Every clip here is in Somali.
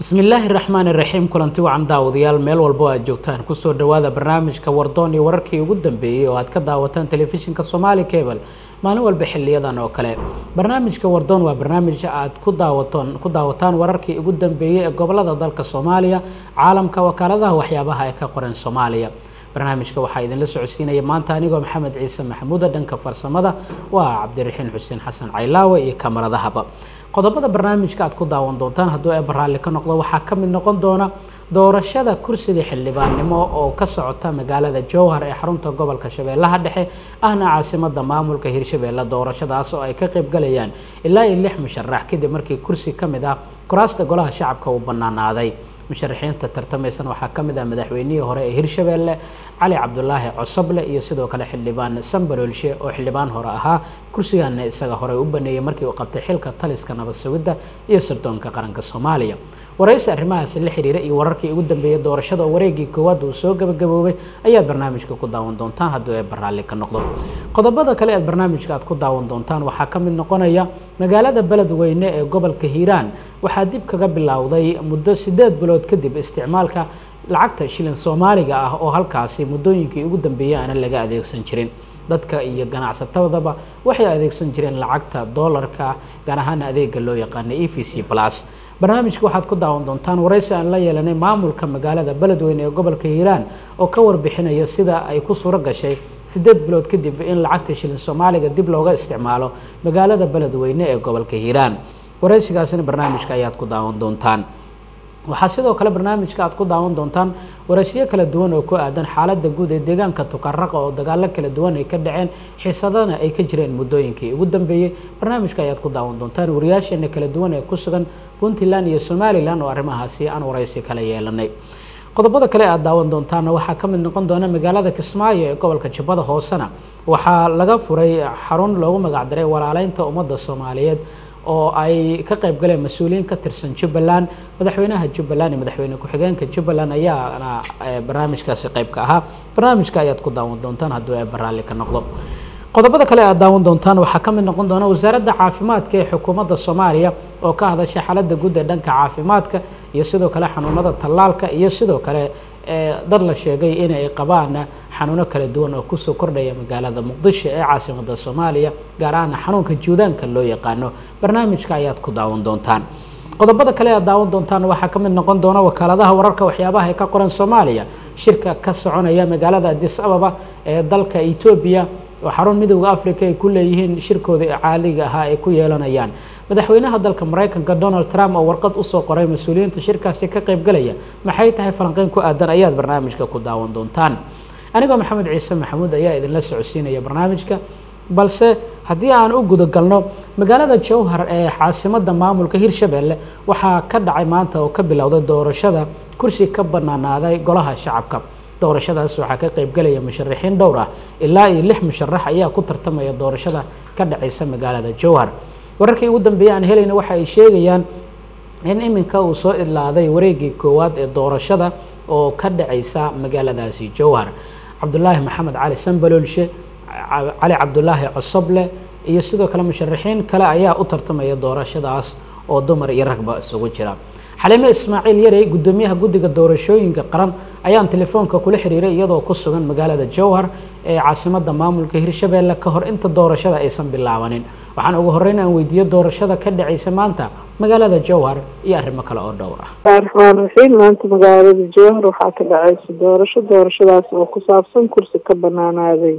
bismi illaahi raxmaan iraxiim kulanti wacan daawadayaal meel walbo aad joogtaan kusoo dhawaada barnaamijka wardoon iyo wararkii ugu dambeeyey oo aad ka daawataan telefishinka somaali cable maalin walba xiliyadan oo kale barnaamijka wardoon waa barnaamij aad ku daawaton ku daawataan wararkii ugu dambeeyey ee gobolada dalka soomaaliya caalamka wakaaladaha waxyaabaha ay ka qoran soomaaliya barnaamijka waxaa idinla socodsiinaya maanta anigoo maxamed ciise maxamuuda dhanka farsamada waa cabdiraxiin xuseen xasan caylaawe iyo kamaradahaba qodobada barnaamijka aad ku daawan doontaan hadduu eeba raalli ka noqdo waxaa ka mid noqon doona doorashada kursiga xildhibaannimo oo ka socota magaalada jowhar ee xarunta gobolka shabeellaha dhexe ahna caasimada maamulka hirshabeelle doorashadaas oo ay ka qaybgalayaan ilaa iyo lix musharax kadib markii kursi ka mid ah kuraasta golaha shacabka uu bannaanaaday musharaxiinta tartamaysan waxaa ka mid ah madaxweynihii hore ee hirshabeelle cali cabdulaahi cosoble iyo sidoo kale xildhibaan sambalolshe oo xildhibaan hore ahaa kursigaana isaga hore u baneeyey markii uu qabtay xilka taliska nabad sugidda iyo sirdoonka qaranka soomaaliya waraysi arrimahaasi la xiriira iyo wararkii ugu dambeeyay doorashada oo wareegii koowaad uu soo gabagaboobay ayaad barnaamijka ku daawan doontaan hadduu ee baraalli ka noqdo qodobada kale eed barnaamijka aad ku daawan doontaan waxaa ka mid noqonaya magaalada beledweyne ee gobolka hiiraan waxaa dib kaga bilowday muddo sideed bilood kadib isticmaalka lacagta shilin soomaaliga ah oo halkaasi muddooyinkii ugu dambeeyay aana laga adeegsan jirin dadka iyo ganacsatadaba waxay adeegsan jireen lacagta doolarka gaar ahaan adeega loo yaqaana e v c plus barnaamijka waxaad ku daawan doontaan waraysi aan la yeelanay maamulka magaalada beledweyne ee gobolka hiiraan oo ka warbixinaya sida ay ku suuro gashay sideed bilood kadib in lacagta shilin soomaaliga dib looga isticmaalo magaalada beledweyne ee gobolka hiiraan waraysigaasina barnaamijka ayaad ku daawan doontaan waxaa sidoo kale barnaamijka aad ku daawan doontaan waraysiyo kala duwan oo ku aadan xaaladda guud ee deegaanka tukaraqa oo dagaalo kala duwan ay ka dhaceen xiisadana ay ka jireen muddooyinkii ugu dambeeyey barnaamijka ayaad ku daawan doontaan wariyaasheena kala duwan ee ku sugan puntland iyo somalilan oo arrimahaasi aan waraysi kala yeelanay qodobada kale aad daawan doontaana waxaa ka mid noqon doona magaalada kismaayo ee gobolka jubbada hoosena waxaa laga furay xarun loogu magacdaray walaaleynta ummadda soomaaliyeed oo ay ka qayb galeen mas-uuliyiin ka tirsan jubbaland madaxweynaha jubbaland iyo madaxweyne ku-xigeenka jubbaland ayaana barnaamijkaasi qayb ka ahaa barnaamijka ayaad ku daawan doontaan hadduu ee baraalli ka noqdo qodobada kale aad daawan doontaan waxaa ka mid noqon doona wasaaradda caafimaadka ee xukuumadda soomaaliya oo ka hadasha xaaladda guud ee dhanka caafimaadka iyo sidoo kale xanuunada tallaalka iyo sidoo kale dad la sheegay inay qabaan xanuuno kala duwan oo kusoo kordhaya magaalada muqdisho ee caasimada soomaaliya gaar ahaan xanuunka juudaanka loo yaqaano barnaamijka ayaad ku daawan doontaan qodobada kale aad daawan doontaan waxaa ka mid noqon doona wakaaladaha wararka waxyaabaha ay ka qoran soomaaliya shirka ka soconaya magaalada adis ababa ee dalka etoobiya oo xarun midooda africa ay ku leeyihiin shirkooda caaliga ahaa ay ku yeelanayaan madaxweynaha dalka maraykanka donald trump oo warqad usoo qoray mas-uuliyiinta shirkaasi ka qaybgalaya maxay tahay falanqeyn ku aadan ayaad barnaamijka ku daawan doontaan anigoo maxamed ciise maxamuud ayaa idinla socodsiinaya barnaamijka balse haddii aan u guda galno magaalada jowhar ee caasimada maamulka hirshabeelle waxaa ka dhacay maanta oo ka bilowday doorashada kursi ka banaanaaday golaha shacabka doorashadaas waxaa ka qaybgalaya musharaxiin dhowr ah ilaa iyo lix musharax ayaa ku tartamaya doorashada ka dhacaysa magaalada jowhar wararkii ugu dambeeyay aan helayna waxa ay sheegayaan in iminka uu soo idlaaday wareegii koowaad ee doorashada oo ka dhacaysa magaaladaasi jowhar cabdulaahi maxamed cali sambalolshe cali cabdulaahi cosoble iyo sidoo kale musharaxiin kale ayaa u tartamaya doorashadaas oo dumar iyo ragba isugu jira xaliime ismaaciil yarey guddoomiyaha guddiga doorashooyinka qaran ayaan telefoonka kula xiriiray iyadoo ku sugan magaalada jowhar ee caasimada maamulka hirshabeelle ka hor inta doorashada aysan bilaabanin waxaan ugu horreyn aan weydiiyo doorashada ka dhacaysa maanta magaalada jowhar iyo arrimo kale oo dhowr ah raxmaan raxiim maanta magaalada jowhar waxaa ka dhacaysa doorasho doorashadaas oo ku saabsan kursi ka banaanaaday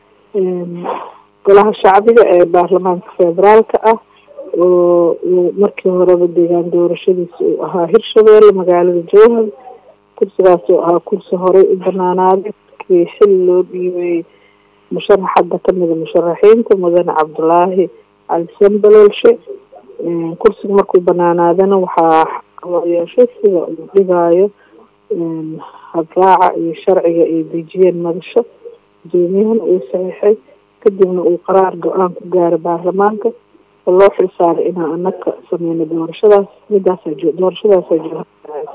golaha shacbiga ee baarlamaanka federaalka ah oo markii horeba deegaan doorashadiisa uu ahaa hirshabeelle magaalada jowhar kursigaas oo ahaa kursi horey u banaanaaday markii xil loo dhiibay musharax hadda kamida musharaxiinta mudane cabdulaahi cali sambalolshe kursiga markuu banaanaadana waxaa loo yeeshay sida uu dhigaayo habraaca iyo sharciga ay dejiyeen madasho gudoomiyahana uu saxiixay kadibna uu qaraar go-aan ku gaaro baarlamaanka oo loo xilsaaray inaan anaka sameyno doorashadaas midaasa doorashadaasa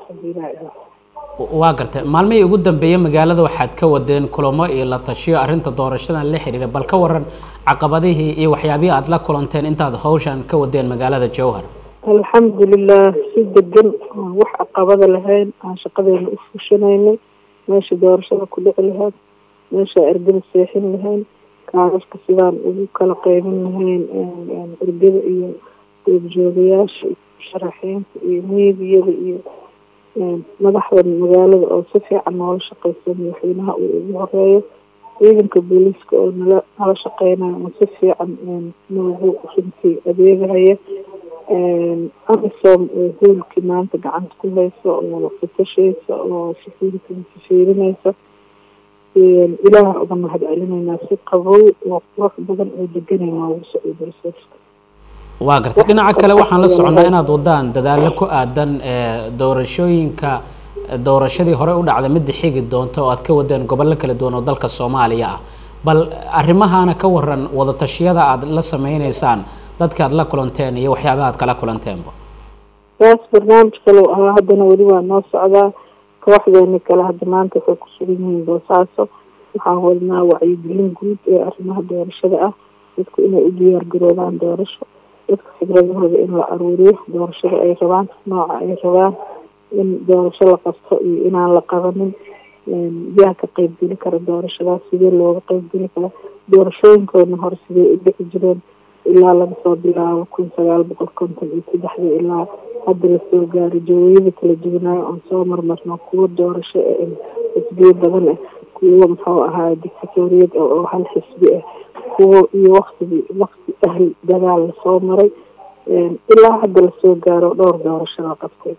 waa gartay maalmihii ugu dambeeyey magaalada waxaad ka wadeen kulamo iyo la tashiyo arrinta doorashadan la xiriira bal ka waran caqabadihii iyo waxyaabihii aada la kulanteen intaad hawshan ka wadeen magaalada jowhar alxamdulilah si degan aan wax caqabada lahayn aan shaqadeena u fushanaynay meesha doorashada ku dhici lahayd meesha ergada seexin lahayn kaadadka sidaan ugu kala qeybin lahayn ergada iyo goobjoogayaasha iyo sharaxiinta iyo miidiyada iyo madaxda magaalada oo si fiican noola shaqeysa madaxweynaha uu ugu horeeyo ciidanka booliiska oo nala nala shaqeynayo oo si fiican noogu runtii adeegahaya amisom oo hoolkii maanta gacanta ku haysa oo fatashaysa oo securityga fiirinaysa ilaah uga mahad celinaynaa si qabow oo qurux badan oo deganay noogu socdo resourceka waa gartay dhinaca kale waxaan la soconnaa inaad wadaan dadaallo ku aadan doorashooyinka doorashadii hore u dhacday midda xigi doonta oo aad ka wadeen gobollo kala duwan oo dalka soomaaliya ah bal arrimahaana ka waran wadatashyada aad la sameyneysaan dadka aad la kulanteen iyo waxyaabaha aad kala kulanteenba taas barnaamij kale ahaa haddana weli waa noo socdaa kooxdeeni kale hadda maanta waxay ku sugan yihiin boosaaso waxaan wadnaa wacyigelin guud ee arrimaha doorashada ah dadku inay u diyaar garoobaan doorasho dadka fikradahooda in la aruuriyo doorashada ay rabaan nooca ay rabaan in doorasho la qabto iyo inaan la qabanin yaa ka qeybgeli kara doorashadaas sidee looga qeybgeli kara doorashooyinkoodna hore sidee u dhici jireen ilaa laga soo bilaabo kun sagaal boqol konton iyo saddexdii ilaa hadda lasoo gaaray jawooyada kala duwanaayo oon soo marmarno kuwo doorasho xisbiyo badan ah kuwo muxuu ahaa dictatoriyad oo hal xisbi ah kuwo iyo waktigii wakti ahl dagaal lasoo maray ilaa hadda lasoo gaaro dhowr doorasho la qabtay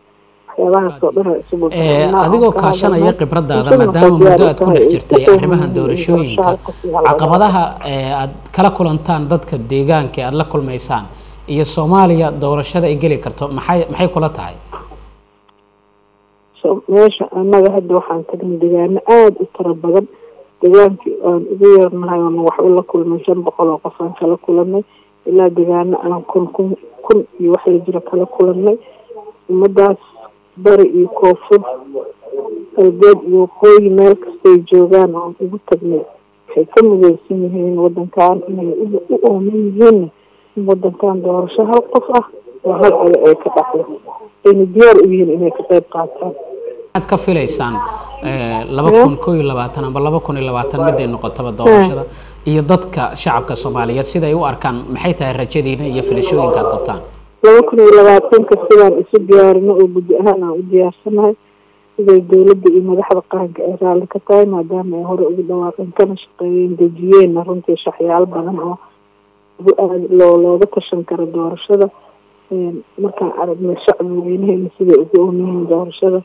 adigoo kaashanaya khibradaada maadaama muddo aad ku dhex jirtay arrimahan doorashooyinka caqabadaha aad kala kulantaan dadka deegaanka aada la kulmaysaan iyo soomaaliya doorashada ay geli karto maxay maxay kula tahay meesha annaga hadda waxaan tagnay degaano aada u tiro badan degaankii aan ugu yeernahay ama waxba la kulmay shan boqol oo qof aan kala kulanay ilaa degaano aan kun kun kun iyo wax la jiro kala kulanay ummadaas bari iyo koonfur galbeed iyo waqooyi meel kastay joogaan oon ugu tagnay waxay ka mideysan yihiin wadankan inay u ooman yihiinna in wadankan doorasho hal qof ah oo hal oda ay ka dhacdo ayna diyaar u yihiin inay ka qeyb qaataan waxaad ka filaysaan laba kun koo iyo labaatan amba laba kun iyo labaatan miday noqotaba doorashada iyo dadka shacabka soomaaliyeed sida ay u arkaan maxay tahay rajadiina iyo filashooyinka aad qabtaan laba kun iyo labaatanka sidaan isu diyaarino oo guddi ahaan aan u diyaarsanahay siday dowladda iyo madaxda qaranka ay raalli ka tahay maadaama ay hore ugu dhawaaqeen kana shaqeeyeen dejiyeenna runtii shaxyaalo badan oo loo looga tashan karo doorashada markaan aragnay shacbi weynaheena siday ugu oomiyihiin doorashada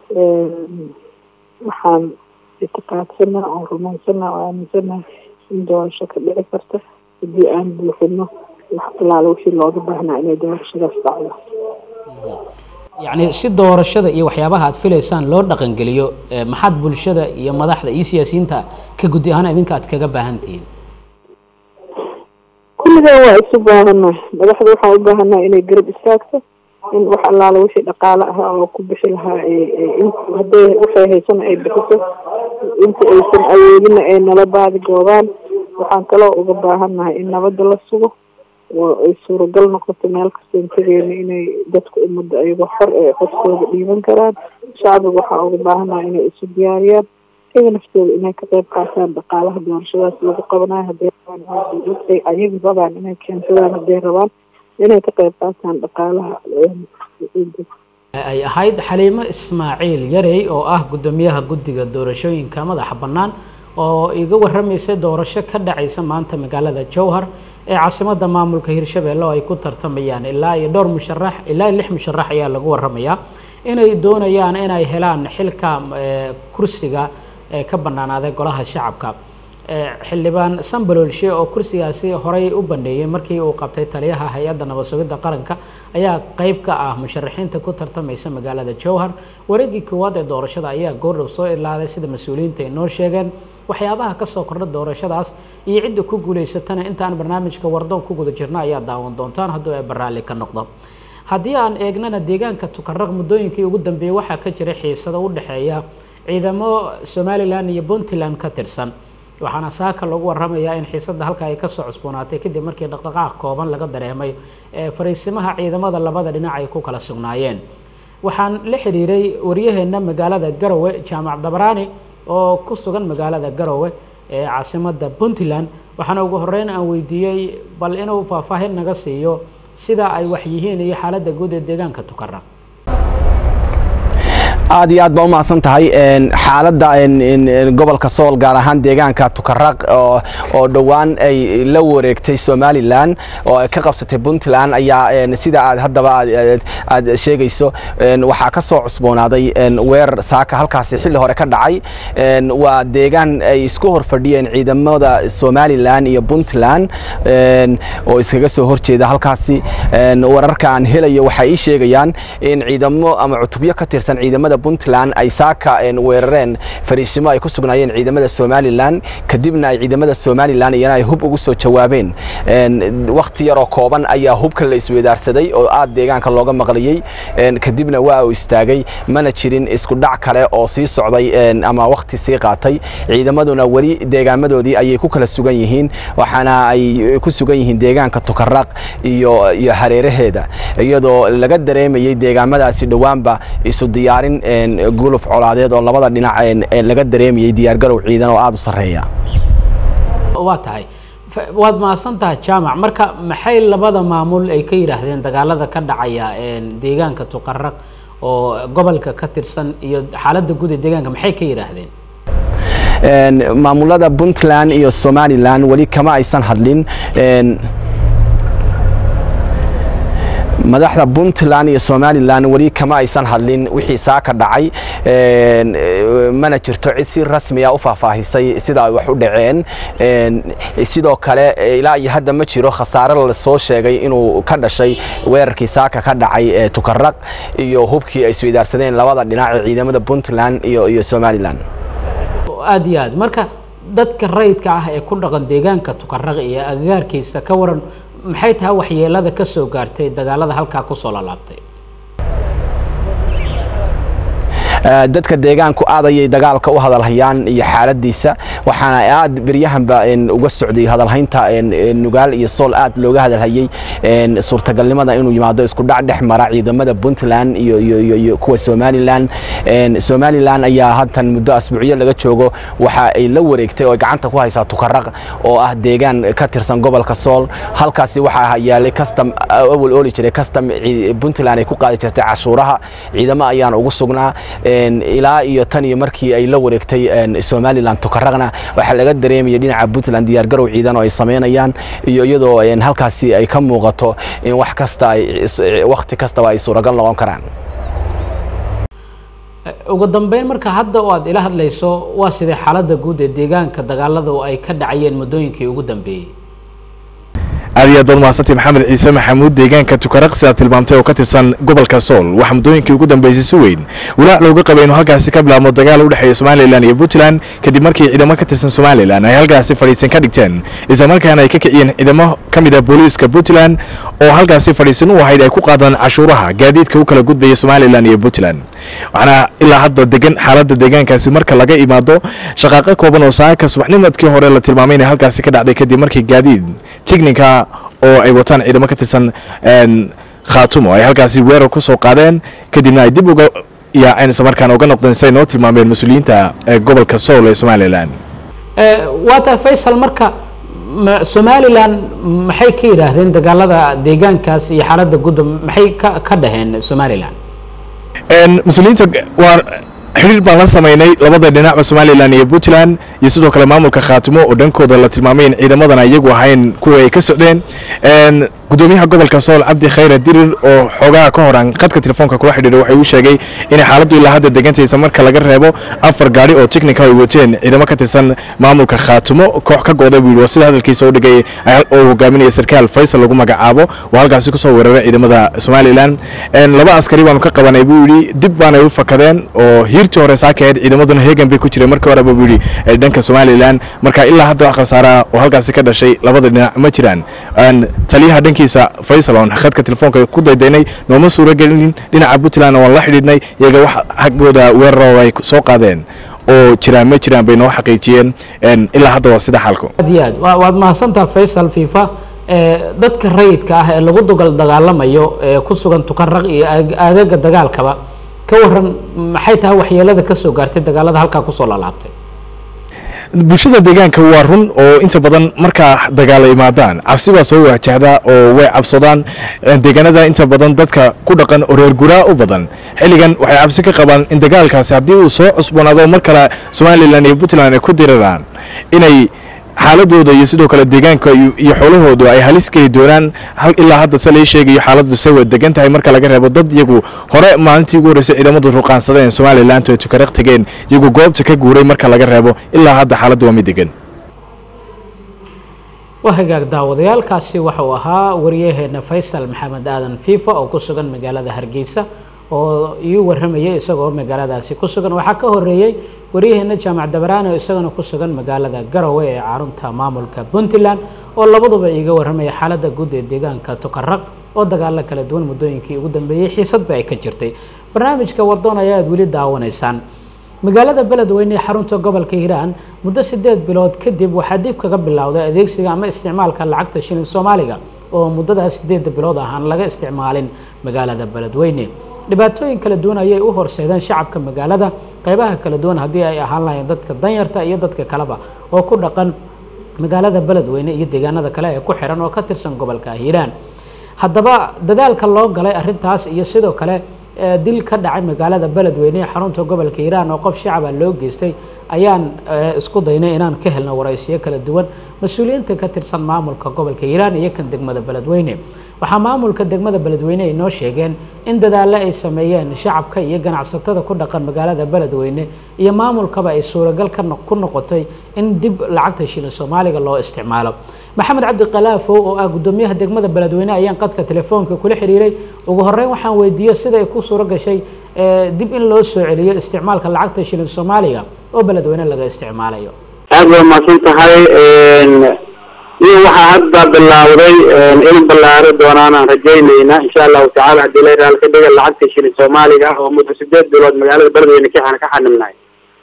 waxaan itiqaadsana oo rumaysana oo aaminsanahay in doorasho ka dhici karta haddii aan buuxino wax alaala wixii looga baahnaa inay doorashadaas dhacdo yacni si doorashada iyo waxyaabaha aad filaysaan loo dhaqangeliyo maxaad bulshada iyo madaxda iyo siyaasiyiinta ka guddi ahaan idinka aad kaga baahan tihiin kulligan waa isu baahannahay madaxda waxaan u baahannahay inay garab istaagto in wax allaala wixii dhaqaale ah oo ku bixi lahaa hadday waxay haysana ay bixiso inta aysan awoodina ay nala baadi goobaan waxaan kaloo uga baahannahay in nabadda la sugo oo ay suuragal noqoto meel kastoon tegeena inay dadka ummadda ayagoo xor ee codkooda dhiiban karaan shacbiga waxaa uga baahannahay inay isu diyaariyaan iyaga naftooda inay ka qeyb qaataan dhaqaalaha doorashadaas lagu qabanayo hadday rabaan ay ayaga rabaan inay keensadaan hadday rabaan inay ka qeyb qaataan dhaqaalaha ay ahayd xaliimo ismaaciil yarey oo ah guddoomiyaha guddiga doorashooyinka madaxa bannaan oo iga warramaysay doorasho ka dhacaysa maanta magaalada jowhar ee caasimadda maamulka hirshabelle oo ay ku tartamayaan ilaa iyo dhowr musharax ilaa iyo lix musharax ayaa lagu warramayaa inay doonayaan inay helaan xilka kursiga ee ka bannaanaaday golaha shacabka xildhibaan sambalolshe oo kursigaasi horey u baneeyey markii uu qabtay taliyaha hay-adda nabad sugidda qaranka ayaa qeyb ka ah musharaxiinta ku tartamaysa magaalada jowhar wareegii koowaad ee doorashada ayaa goordhow soo ilaaday sida mas-uuliyiinta ay noo sheegeen waxyaabaha kasoo kordha doorashadaas iyo cidda ku guulaysatana intaan barnaamijka wardoon ku guda jirno ayaa daawan doontaan hadduu ay baraalli ka noqdo haddii aan eegnana deegaanka tukaraq muddooyinkii ugu dambeeyey waxaa ka jira xiisado u dhexeeya ciidamo somalilan iyo puntland ka tirsan waxaana saaka lagu waramayaa in xiisadda halka ay kasoo cusboonaatay kadib markii dhaqdhaqaaq kooban laga dareemay ee fariisimaha ciidamada labada dhinac ay ku kala sugnaayeen waxaan la xiriiray waryaheena magaalada garowe jaamac dabaraani oo ku sugan magaalada garowe ee caasimada puntland waxaana ugu horeyn aan weydiiyey bal inuu faahfaahin naga siiyo sida ay wax yihiin iyo xaaladda guud ee deegaanka tukaraq aad iyo aad baa umahadsan tahay xaaladda gobolka sool gaar ahaan deegaanka tukaraq oo dhowaan ay la wareegtay somalilan oo ay ka qabsatay puntland ayaa sida aad haddaba aad sheegayso waxaa ka soo cusboonaaday weerar saaka halkaasi xilli hore ka dhacay waa deegaan ay isku hor fadhiyeen ciidamada somalilan iyo puntland oo iskaga soo horjeeda halkaasi wararka aan helayo waxay ii sheegayaan in ciidamo ama cutubyo ka tirsan ciidamada puntland ay saaka weerareen fariisimo ay ku sugnaayeen ciidamada somalilan kadibna ay ciidamada somalilan iyana ay hub ugu soo jawaabeen wakhti yaroo kooban ayaa hubka la iswedaarsaday oo aad deegaanka looga maqliyey kadibna waa uu istaagay mana jirin isku dhac kale oo sii socday ama wakhti sii qaatay ciidamaduna weli deegaamadoodii ayay ku kala sugan yihiin waxaana ay ku sugan yihiin deegaanka tukaraq iyo iyo hareeraheeda iyadoo laga dareemayey deegaamadaasi dhowaanba isu diyaarin guluf colaadeed oo labada dhinac laga dareemayey diyaargarow ciidan oo aada u sarreeya waa tahay waad mahadsan tahay jaamac marka maxay labada maamul ay ka yidhaahdeen dagaalada ka dhacaya deegaanka tuqaraq oo gobolka ka tirsan iyo xaaladda guud ee deegaanka maxay ka yidhaahdeen maamulada puntland iyo somalilan weli kama aysan hadlin madaxda puntland iyo somalilan weli kama aysan hadlin wixii saaka dhacay mana jirto cid si rasmiya u faahfaahisay sida ay wax u dhaceen sidoo kale ilaa iyo hadda ma jiro khasaare lasoo sheegay inuu ka dhashay weerarkii saaka ka dhacay tukaraq iyo hubkii ay isweydaarsadeen labada dhinac ee ciidamada puntland iyo iyo somalilan aada iyo aad marka dadka rayidka ah ee ku dhaqan deegaanka tukaraq iyo agagaarkiisa ka waran maxay tahay waxyeelada ka soo gaartay dagaalada halkaa kusoo lalaabtay dadka deegaanku aad ayay dagaalka u hadalhayaan iyo xaaladiisa waxaana aad beryahanba uga socday hadalhaynta nugaal iyo sool aad looga hadalhayey suurtagalnimada inuu yimaado isku dhac dhex mara ciidamada puntland iyo kuwa somalilan somalilan ayaa hadtan muddo asbuucyo laga joogo waxa ay la wareegtay oo gacanta ku haysaa tukaraq oo ah deegaan ka tirsan gobolka sool halkaasi waxaa yaalay custom awal ooli jiray custom puntland ay ku qaadi jirtay cashuuraha ciidamo ayaan ugu sugnaa ilaa iyo tan iyo markii ay la wareegtay somalilan tukaraqna waxaa laga dareemayay dhinaca puntland diyaargarow ciidan oo ay samaynayaan iyo iyadoo halkaasi ay ka muuqato in wax kasta wakhti kastaba ay suuragal noqon karaan ugu dambeyn marka hadda oo aad ila hadlayso waa sidee xaaladda guud ee deegaanka dagaalada ay ka dhacayeen muddooyinkii ugu dambeeyey aad iyo aad baad mahadsantahy maxamed ciise maxamuud deegaanka tukaraq sidaad tilmaamtay oo ka tirsan gobolka sool waxaa muddooyinkii ugu dambeysay si weyn walaac looga qabay inuu halkaasi ka bilaabmo dagaal u dhexeeya somalilan iyo puntland kadib markii ciidamo ka tirsan somalilan ay halkaasi fadhiisan ka dhigteen islamarkaana ay ka kiciyeen ciidamo ka mid ah booliiska puntland oo halkaasi fadhiisan u ahayd ay ku qaadaan cashuuraha gaadiidka u kala gudbaya somalilan iyo puntland waxaana ilaa hadda degan xaaladda deegaankaasi marka laga imaado shaqaaqo kooban oo saaka subaxnimadkii hore la tilmaamay inay halkaasi ka dhacday kadib markii gaadiid tignika oo ay wataan ciidamo ka tirsan khaatumo ay halkaasi weerar ku soo qaadeen kadibna ay dib uga yaaceen islamarkaana uga noqdeen siay noo tilmaameen mas-uuliyiinta gobolka sool ee somalilan waa tahay faysal marka somalilan maxay ka yidhaahdeen dagaalada deegaankaas iyo xaaladda gudda maxay ka ka dhaheen somalilan mas-uuliyiinta waa xidhiir baan la samaynay labada dhinacba somalilan iyo puntland iyo sidoo kale maamulka khaatimo oo dhankooda la tilmaamay in ciidamadana iyagu ahayn kuwa ay ka socdeen gudoomiyaha gobolka sool cabdi khayre dirir oo xoogaha ka hor aan khadka telefoonka kula xidhiidhay waxay uu sheegay inay xaaladdu ilaa hadda degantaysa marka laga reebo afar gaari oo technica ay wateen ciidamo ka tirsan maamulka khaatimo koox ka gooday buu yidhi waa sida hadalkiisa u dhigay oo hogaaminaya sarkaal faysal lagu magacaabo oo halkaasi kusoo weeraray ciidamada somalilan laba askari baanu ka qabanay buu yidhi dib baanay u fakadeen oo hiirtii hore saakaheed ciidamaduna heegan bay ku jireen markii horeba buu yidhi dhanka somalilan marka ilaa hadda wax khasaara oo halkaasi ka dhashay labada dhinac ma jiraan taliyaha dhankiisa faysal oon khadka telefoonka ku daydaynay nooma suuro gelin dhinaca puntland waan la xidhiidhnay iyaga wax xaggooda weeraro ay soo qaadeen oo jiraan ma jiraan bay noo xaqiijiyeen ilaa hadda waa sida xalku aad iyo aad wa- waad mahadsantaha faysal fifa ee dadka rayidka ah ee lagu dugal dagaalamayo ee ku sugan tukaraq iyo aag- aagaga dagaalkaba ka waran maxay tahay waxyeelada kasoo gaartay dagaalada halkaa kusoo laalaabtay bulshada deegaanka waa run oo inta badan markaa dagaala imaadaan cabsi baa soo wajahda oo way cabsadaan deegaanada inta badan dadka ku dhaqan oo reer guraa u badan xilligan waxay cabsi ka qabaan in dagaalkaasi haddii uu soo cusboonaado mar kale somalilan iyo puntland ay ku diriraan inay xaaladooda iyo sidoo kale deegaanka iyo iyo xoolahoodu ay halis geli doonaan hal ilaa hadda se lai sheegayo xaaladdu se way degan tahay marka laga reebo dad iyagu hore maalintii ugu horreysay ciidamadu ruqaansadeen somalilantu ay tukaraq tegeen iyagu goobta ka guuray marka laga reebo ilaa hadda xaaladdu waa mid degan waa hagaag daawadayaalkaasi waxa uu ahaa wariyaheena faysal maxamed aadan fifa oo ku sugan magaalada hargeysa oo iu warramayay isagoo magaaladaasi ku sugan waxaa ka horeeyey waryaheena jaamac dabaraane oo isagana ku sugan magaalada garowe ee carunta maamulka puntland oo labaduba iiga warramaya xaaladda guud ee deegaanka tukaraq oo dagaalo kala duwan muddooyinkii ugu dambeeyey xiisadba ay ka jirtay barnaamijka wardoon ayaad weli daawanaysaan magaalada beledweyne ee xarunta gobolka hiiraan muddo sideed bilood kadib waxaa dib kaga bilowday adeegsiga ama isticmaalka lacagta shilin soomaaliga oo muddadaas sideeda bilood ah aan laga isticmaalin magaalada beledweyne dhibaatooyin kala duwan ayay u horseedeen shacabka magaalada qeybaha kala duwan haddii ay ahaan lahayn dadka danyarta iyo dadka kaleba oo ku dhaqan magaalada beledweyne iyo deegaanada kale ee ku xiran oo ka tirsan gobolka hiiraan haddaba dadaalka loo galay arrintaas iyo sidoo kale ee dil ka dhacay magaalada beledweyne ee xarunta gobolka hiiraan oo qof shacaba loo geystay ayaan ee, isku daynay inaan ka helno waraysiyo kala duwan mas-uuliyiinta ka tirsan maamulka gobolka hiiraan iyo kan degmada beledweyne waxaa maamulka degmada beledweyne ay noo sheegeen in dadaallo ay sameeyeen shacabka iyo ganacsatada ku dhaqan magaalada beledweyne iyo maamulkaba ay suuragal ka no- ku noqotay in dib lacagta shilin soomaaliga loo isticmaalo maxamed cabdi kalaafow oo ah gudoomiyaha degmada beledweyne ayaan qadka telefoonka kula xiriiray ugu horeyn waxaan weydiiyey sida ay ku suuro gashay ee, dib in loo soo celiyo isticmaalka lacagta shilin soomaaliga oo beledweyne laga isticmaalayo aad waa mahadsan tahay iyo waxaa hadda bilaawday in ballaaro doonaanaan rajaynayna insha allahu tacaala haddii la raal ka dhiga lacagta shilin soomaaliga ah oo muddo sideed bilood magaalada beledweyne ka ka xanibnahay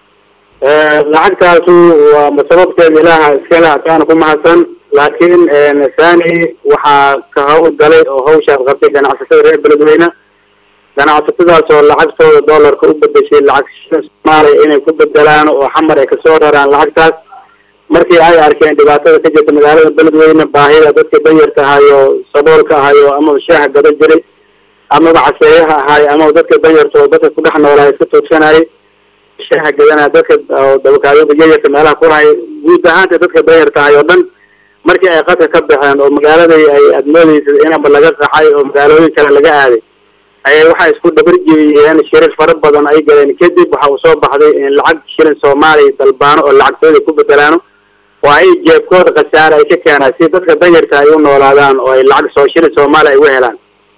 lacagtaasu waa sababteeda ilaaha iskale hataana ku mahadsan laakiin thani waxaa ka hawl galay oo hawshaas qabtay ganacsatada reer beledweyne ganacsatadaas oo lacagtooda doolarka u bedeshay lacag shilin soomaaliya inay ku bedelaan oo xamar ay kasoo raraan lacagtaas markii ay arkeen dhibaatada ka jirta magaalada beledweyne baahida dadka danyarta ahayo saboolka ahayo amaba shaaha gado jiray amaba caseeyaha ahaay amaba dadka danyarta oo dadka ku dhex noolaa iska toogsanayay shaaha gadanaya dadka oo dabakaadada yayarka meelaha ku lahay guud ahaanta dadka danyarta ahay oo dhan markii ay qadka ka baxeen oo magaaladii ay admoodeysa inaba laga qaxay oo magaalooyin kale laga aaday ayay waxay isku dhabarjeeyeen shirir fara badan ay galeen kadib waxa uu soo baxday in lacag shilin soomaaliya dalbaano oo lacagtooda ku bedelaano oo ay jeebkooda khasaare ay ka keenaan si dadka danyarta ay u noolaadaan oo ay lacag soo shilin soomaaliya ay u helaan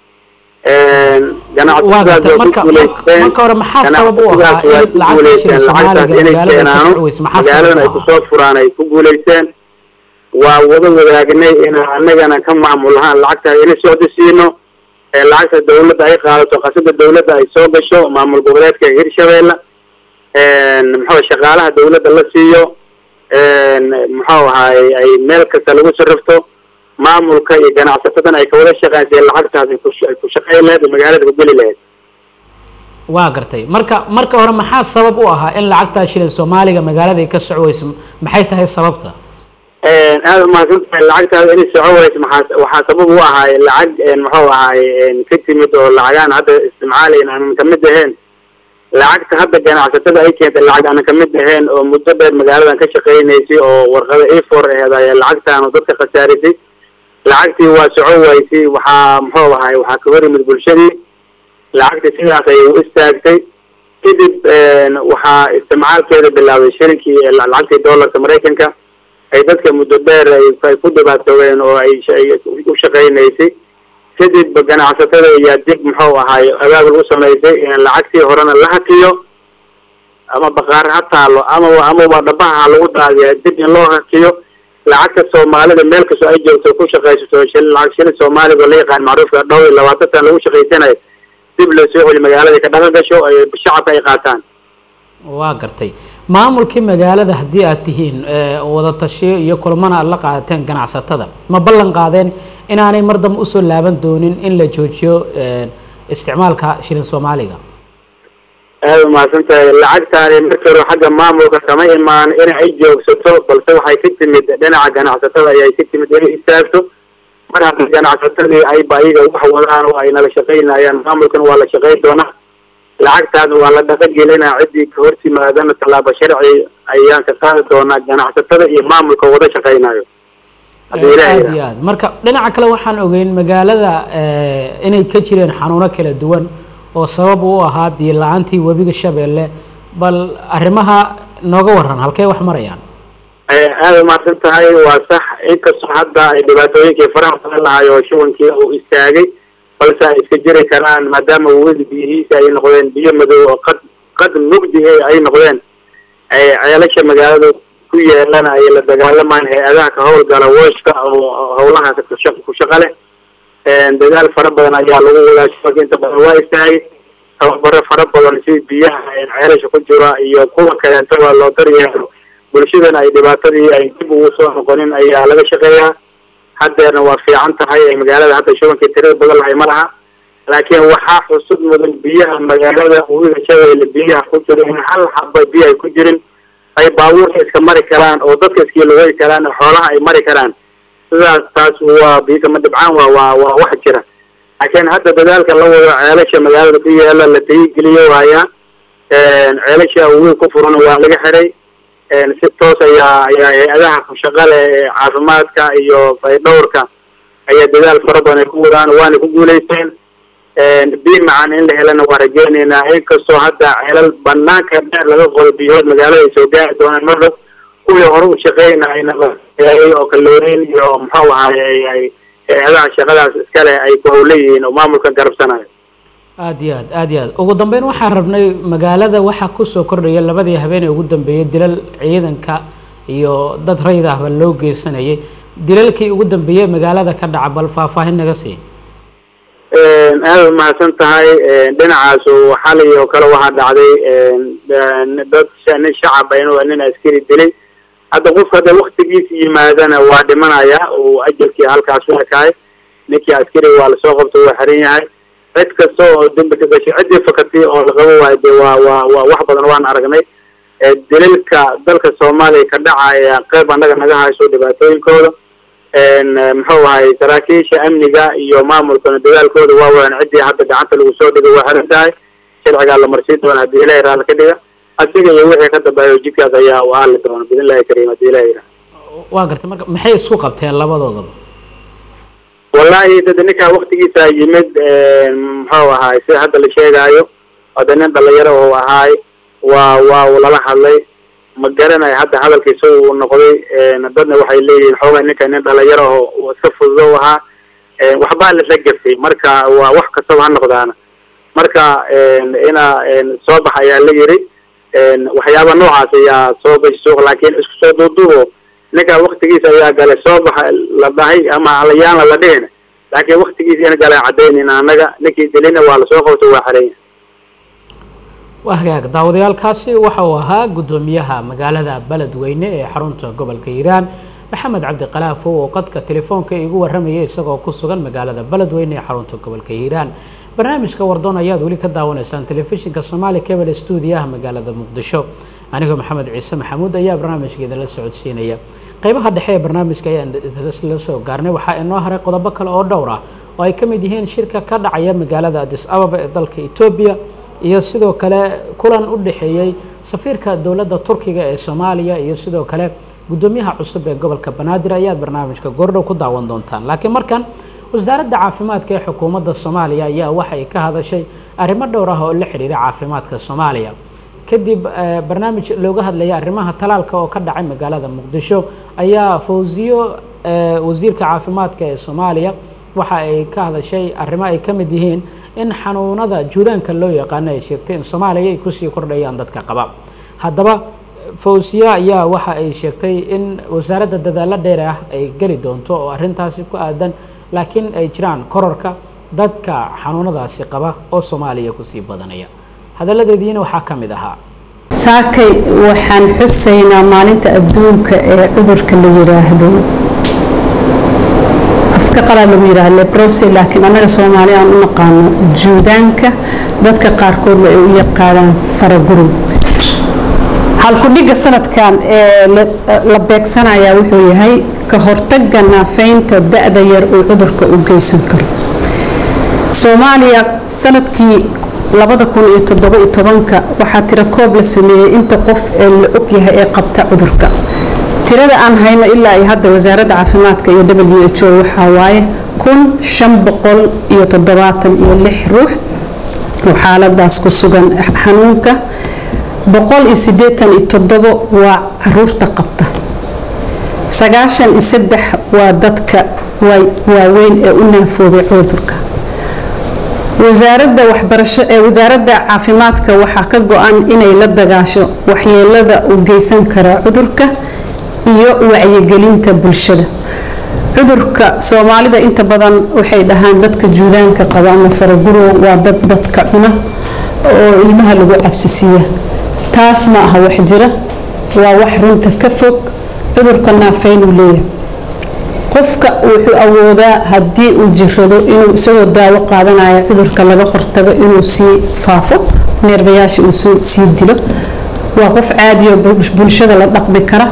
waa gartay marka marka marka hore maxaa sabab u ahaa in lacagta shilin soomaaliga magaalada ka socweys maxaa sabab magaaladan ay u ahaa kusoo furaan ay ku guulaysteen waa wada wadaagnay in annagana ka maamul ahaan lacagta ina socdo siino ee lacagta dawladda ay qaadato qasada dawladda ay soo gasho maamul goboleedka hirshabeelle muxuu shaqaalaha dawladda la siiyo muxuu ahaay ay meel kasta lagu sarrafto maamulka iyo ganacsatadan ay kawada shaqeyn si lacagtaas ay ku- ay ku shaqayn lahayd oo magaalada ku geli lahayd waa gartay marka marka hore maxaa sabab u ahaa in lacagta shilin soomaaliga magaalada ay ka socweyso maxay tahay sababta aada umahadsan tahay lacagtaada inay soco weyso maxaa waxaa sabab u ahaay lacag muxuu ahaay ka timid oo lacagaan hadda isticmaalayn aanan kamid ahayn lacagta hadda ganacsatada ay keentay lacag aanan kamid ahayn oo muddo dheer magaaladan ka shaqaynaysay oo warqada efor aheed ayaa lacagtaan oo dadka khasaarisay lacagtii waa soco weysay waxaa muxuu ahaay waxaa ka hor yimid bulshadii lacagtii sidaas ayay u istaagtay kadib waxaa isticmaalkeeda bilaabay shirinkii lacagtii doolarka maraykanka ay dadka muddo dheer ay ay ku dhibaatoobeen oo ay sh- ay u shaqaynaysay kadib ganacsatada ayaa dib muxuu ahaay abaabul u samaysay in lacagtii horena la hakiyo ama baqaar ha taalo amaba amaba dhabaha ha lagu daadiya dib in loo hakiyo lacagta soomaalida meel kastoo ay joogto ku shaqaysato shil lacag shilin soomaaliga oo la yaqaan macruufka dhow iyo labaatan sana lagu shaqaysanayo dib loo soo celi magaalada ka dhaqan gasho ay shacabka ay qaataan waa gartay maamulkii magaalada haddii aad tihiin wada tashiyo iyo kulamana aad la qaadateen ganacsatada ma ballan qaadeen inaanay mar dambe usoo laaban doonin in la joojiyo isticmaalka shilin soomaaliga aada umahadsan tahay lacagtaani markii hore xagga maamulka kama imaan in ay joogsato balse waxay ka timid dhinaca ganacsatada ayay ka timid inay istaagto mar haddii ganacsatadii ayba ayaga wax wadaan oo ay nala shaqaynayaan maamulkana waa la shaqayn doonaa lacagtaana waa la dhaqangelinaa ciddii ka hor timaadana tallaabo sharci ayaan ka qaadi doonaa ganacsatada iyo maamulka wada shaqaynayo haddii ilahay aada iyo aad marka dhinaca kale waxaan ogeyn magaalada inay ka jireen xanuuno kala duwan oo sabab u ahaa biyo la-aantii webiga shabeelle bal arrimaha nooga waran halkey wax marayaan aada umahadsan tahay waa sax inkastoo hadda ay dhibaatooyinkii faraha badan lahay oo shubankii uu istaagay balse ay iska jiri karaan maadaama weli biyihiisa ay noqdeen biyo madow oo qad qad mugdi ay noqdeen ceelasha magaalada ku yeelana ay la dagaalamaan hay-adaha ka howlgala wooshka oo howlahaas ku shaqa leh dagaal fara badan ayaa lagu wadaa shubanka inta badan waa istaagay tababaro fara badan si biyaha ceelasha ku jira iyo kuwa kaleeto waa loo daryeelo bulshadana ay dhibaatadii ay dib ugu soo noqonin ayaa laga shaqeeyaa haddeerna waa fiican tahay magaalada hadda shubankii tirada badan lahay ma laha laakiin waxaa xusud mudan biyaha magaalada webiga shabeelle biyaha ku jira in hal xaba biyo ay ku jirin ay baabuurka iska mari karaan oo dadka iskii lugay karaan oo xoolaha ay mari karaan sidaas taas waa biikama dhibcaan waa waa waa wax jira laakiin hadda dadaalka la wado ceelasha magaalada ku yaala la tayigeliyo waayaa ceelasha weyn ku furan waa laga xiray si toos ayaa ayaa hay-adaha kushaqale ee caafimaadka iyo faydhowrka ayaa dadaal fara badan ay ku wadaan waana ku guulaysteen biyo macaan in la helana waa rajeyneynaa inkastoo hadda ceelal banaanka dheer laga qodo biyood magaalada ay soo gaari doonaan mar dhow kuwii hore u shaqeynayna oo kalooreyn iyo muxuu ahaay ay hay-adaha shaqadaas iskale ay ku howleyihiin oo maamulka garabsanayo aada iyo aad aada iyo aad ugu dambeyn waxaan rabnay magaalada waxaa kusoo kordhaya labadii habeen ee ugu dambeeyay dilal ciidanka iyo dad rayid ahba loo geysanayay dilalkii ugu dambeeyey magaalada ka dhaca bal faahfaahin naga sii aada umahadsan tahay dhinacaas xalay oo kale waxaa dhacday dad nin shacab inuu nin askari dilay hadda qofka hadda waktigiisa yimaadana waa dhimanaya uu ajalkii halkaas u ekaay ninkii askari waa lasoo qabta waa xiran yahay cid kasta oo dembi ka gashay ciddii fakatay oo la qabo waayo dee waa waa waa wax badan waan aragnay dilalka dalka soomaaliya ka dhacaya qeyb annaga naga hayso dhibaatooyinkooda muxuu ahay saraakiisha amniga iyo maamulkana dadaalkooda waa wadan ciddii hadda gacanta lagu soo dhigay waa xiran tahay sharcigaa la marsiin doona haddii ilahi raali ka dhiga asiga iyo wixii ka dambeeyo jidkaas ayaa u aali doona bidn illahi kariim haddii ilahi yidhaha waa gartay marka maxay isku qabteen labadoodaba wallahi dada ninkaa waktigiisa yimid muxuu ahaay sida hadda la sheegaayo hada nin dhalinyaro oo ahaay waa waa lala hadlay ma garanayo hadda hadalkiisa uu noqday dadna waxay leeyihiin xoogaa ninka nin dhalinyaro oo iska fududo u ahaa waxbaa lasla gafay marka waa wax kastaba ha noqdaana marka ina soo bax ayaa la yiri waxyaaba noocaas ayaa soo gashay suuq laakiin isku soo duuduubo ninka waktigiisa ayaa galay soo baxa la dhahay ama alayaanla la dhihin laakiin waktigiisa in galay cadaynin annaga ninkii dilina waa lasoo qabtay waa xeranya waa hagaag daawadayaalkaasi waxa uu ahaa guddoomiyaha magaalada beledweyne ee xarunta gobolka hiiraan maxamed cabdiqalaafo oo qadka telefoonka igu warramayay isagoo ku sugan magaalada beledweyne ee xarunta gobolka hiiraan barnaamijka wardoon ayaad weli ka daawanaysaan telefishinka soomaali cable stuudiyaha magaalada muqdisho anigoo maxamed ciise maxamuud ayaa barnaamijka idinla socodsiinaya qeybaha dhexe ee barnaamijka ayaan la soo gaarnay waxaa inoo haray qodobo kale oo dhowr ah oo ay ka mid yihiin shirka ka dhacaya magaalada adis ababa ee dalka etoobiya iyo sidoo kale kulan u dhexeeyey safiirka dowladda turkiga ee soomaaliya iyo sidoo kale guddoomiyaha cusub ee gobolka banaadir ayaad barnaamijka goordhow ku daawan doontaan laakiin markan wasaaradda caafimaadka ee xukuumadda soomaaliya ayaa waxay ka hadashay arrimo dhowr ah oo la xidhiira caafimaadka soomaaliya kadib barnaamij looga hadlaya arrimaha talaalka oo ka dhacay magaalada muqdisho ayaa fawsiyo wasiirka caafimaadka ee soomaaliya waxa ay ka hadashay arrimo ay ka mid yihiin in xanuunada juudaanka loo yaqaano ay sheegtay in soomaaliya ay kusii kordhayaan dadka qaba haddaba fawsiya ayaa waxa ay sheegtay in wasaaradda dadaalo dheer ah ay geli doonto oo arrintaasi ku aadan laakiin ay jiraan kororka dadka xanuunadaasi qaba oo soomaaliya kusii badanaya hadalladeediina waxaa ka mid ahaa saakay waxaan xusaynaa maalinta adduunka ee cudurka la yiraahdo afka qalaa lagu yiraahdo leprosi laakiin annaga soomaali aan u naqaano juudaanka dadka qaarkoodna ay u yaqaanaan faragurug halkudhigga sanadkan ee la beegsanayaa wuxuu yahay ka hortagga naafeynta da-da yar uu cudurka u geysan karo soomaaliya sanadkii labada kun iyo toddoba iyo tobanka waxaa tiro koob la sameeyey inta qof ee la og yahay ee qabta cudurka tirada aan hayno ilaa iyo hadda wasaaradda caafimaadka iyo w h o waxaa waaye kun shan boqol iyo toddobaatan iyo lix ruux oo xaaladaas ku sugan xanuunka boqol iyo siddeetan iyo toddobo waa caruurta qabta sagaashan iyo saddex waa dadka waaweyn ee u naafoobay cudurka wasaaradda waxbarasho ee wasaaradda caafimaadka waxaa ka go-an inay la dagaasho waxyeelada u geysan kara cudurka iyo wacyigelinta bulshada cudurka soomaalida inta badan waxay dhahaan dadka juudaanka qaba ama faragurow waa dad dadka cuna oo ilmaha lagu cabsisiiya taas ma aha wax jira waa wax runta ka fog cudurka naafeynuu leeyahay qofka wuxuu awoodaa haddii uu jirado inuu isagoo daawo qaadanaya cudurka laga hortago inuu sii faafo neerbayaasha uu sii dilo waa qof caadiyo bulshada la dhaqmi kara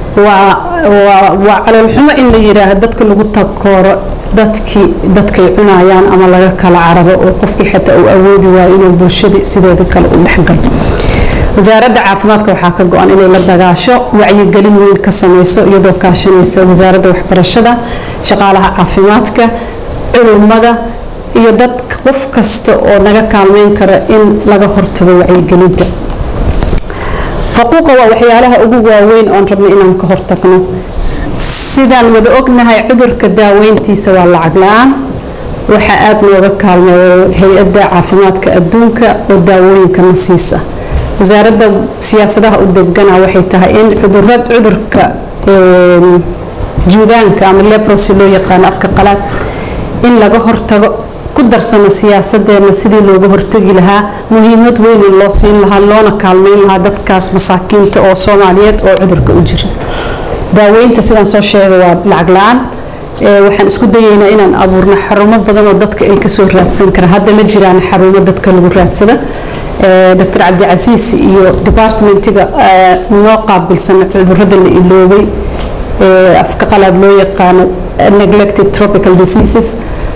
waa caloolxumo in la yidhaaha dadka lagu takooro dadkii dadkay cunayaan ama laga kala cararo oo qofkii xitaa uu awoodi waayo inuu bulshadii sideeda kale u dhexgalo wasaaradda caafimaadka waxaa ka go-an inay la dagaasho wacyigelin weyn ka sameyso iyadoo kaashanaysa wasaaradda waxbarashada shaqaalaha caafimaadka culummada iyo dad qof kasta oo naga kaalmeyn kara in laga hortago wacyigelinta faquuqa waa waxyaalaha ugu waaweyn oon rabno inaan ka hortagno sidaan wada ognahay cudurka daaweyntiisa waa lacag la-aan waxaa aada nooga kaalmeeyo hay-adda caafimaadka adduunka oo daawooyinkana siisa wasaaradda siyaasadaha u degana waxay tahay in cudurad cudurka juudaanka ama leprosi loo yaqaano afka qalaad in laga hortago ku darsano siyaasadeena sidii looga hortagi lahaa muhiimad weyn in loo siin lahaa loona kaalmeyn lahaa dadkaas masaakiinta oo soomaaliyeed oo cudurka u jira daaweynta sidaan soo sheegay waa lacag la-aan waxaan isku dayeynaa inaan abuurno xarumo badan oo dadka ay kasoo raadsan karaan hadda ma jiraan xarumo dadka lagu raadsada dr cabdicasiis iyo departmentiga noo qaabilsan cudurada la iloobay afka qalaad loo yaqaano neglected tropical diseases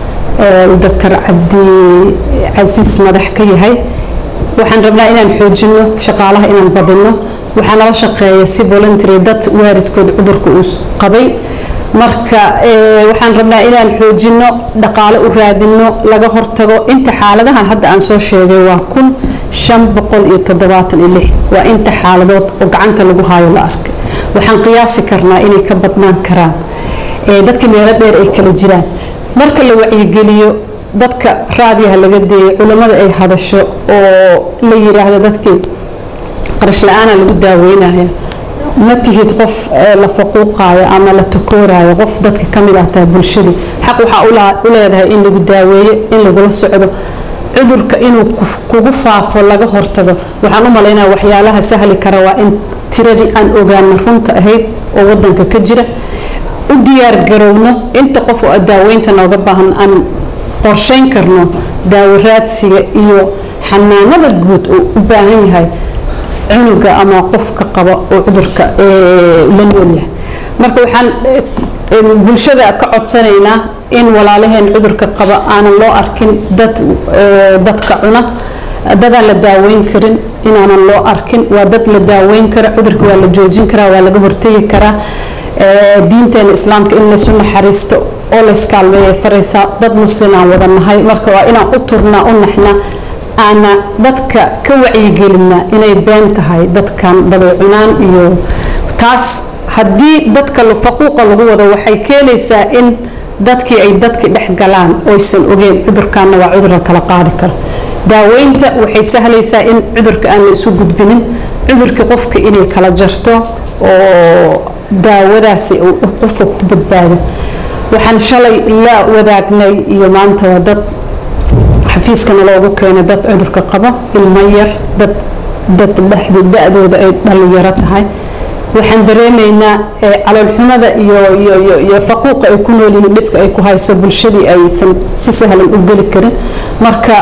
dr cabdicasiis madax ka yahay waxaan rabnaa inaan xoojino shaqaalaha inaan badino waxaa nala shaqeeya si voluntary dad waaridkood cudurka uu qabay marka waxaan rabnaa inaan xoojino dhaqaale u raadino laga hortago inta xaaladahan hadda aan soo sheegay waa kun shan boqol iyo toddobaatan iyo lix waa inta xaaladood oo gacanta lagu haayo la arkay waxaan qiyaasi karnaa inay ka badnaan karaan dadka meelo dheer ay kala jiraan marka la wacyigeliyo dadka raadiyaha laga deeyay culammada ay hadasho oo la yiraahdo dadkii qarash la-aana lagu daaweynaya ma tihid qof la faquuqaayo ama la takoorayo qof dadka ka mid ah tahay bulshadii xaq waxaa u leedahay in lagu daaweeyo in lagula socdo cudurka inuu kugu faafo laga hortago waxaan u malaynaya waxyaalaha sahli kara waa in tiradii aan ogaano runta ahayd oo wadanka ka jira u diyaar garowno inta qof oo daaweynta nooga baahan aan qorsheyn karno daawo raadsiga iyo xanaanada guud oo u baahan yahay cunuga ama qofka qaba oo cudurka la noolyahay marka waxaan bulshada ka codsanaynaa in walaalaheen cudurka qaba aanan loo arkin dad dadka cuna dadaan la daaweyn karin inaanan loo arkin waa dad la daaweyn kara cudurka waa la joojin karaa waa laga hortegi karaa diinteena islaamka in laysu naxariisto oo layskaalmeeya faraysaa dad muslim aan wada nahay marka waa inaan u turnaa u naxnaa aana dadka ka wacyigelina inay been tahay dadkan daday cunaan iyo taas haddii dadka faquuqa lagu wado waxay keenaysaa in dadkii ay dadki dhex galaan oysan ogeen cudurkaana waa cudur la kala qaadi karo daaweynta waxay sahlaysaa in cudurka aan la isu gudbinin cudurkii qofka inay kala jarto oo daawadaasi qofka ku badbaado waxaan shalay la wadaagnay iyo maanta waa dad xafiiskana loogu keenay dad cudurka qabo ilmo yar dad dad dhexda da-dooda ay dhalinyaro tahay waxaan dareemaynaa caloolxumada iyo faquuqa ay ku nool yihiin dhibka ay ku hayso bulshadii aysan si sahlan u geli karin marka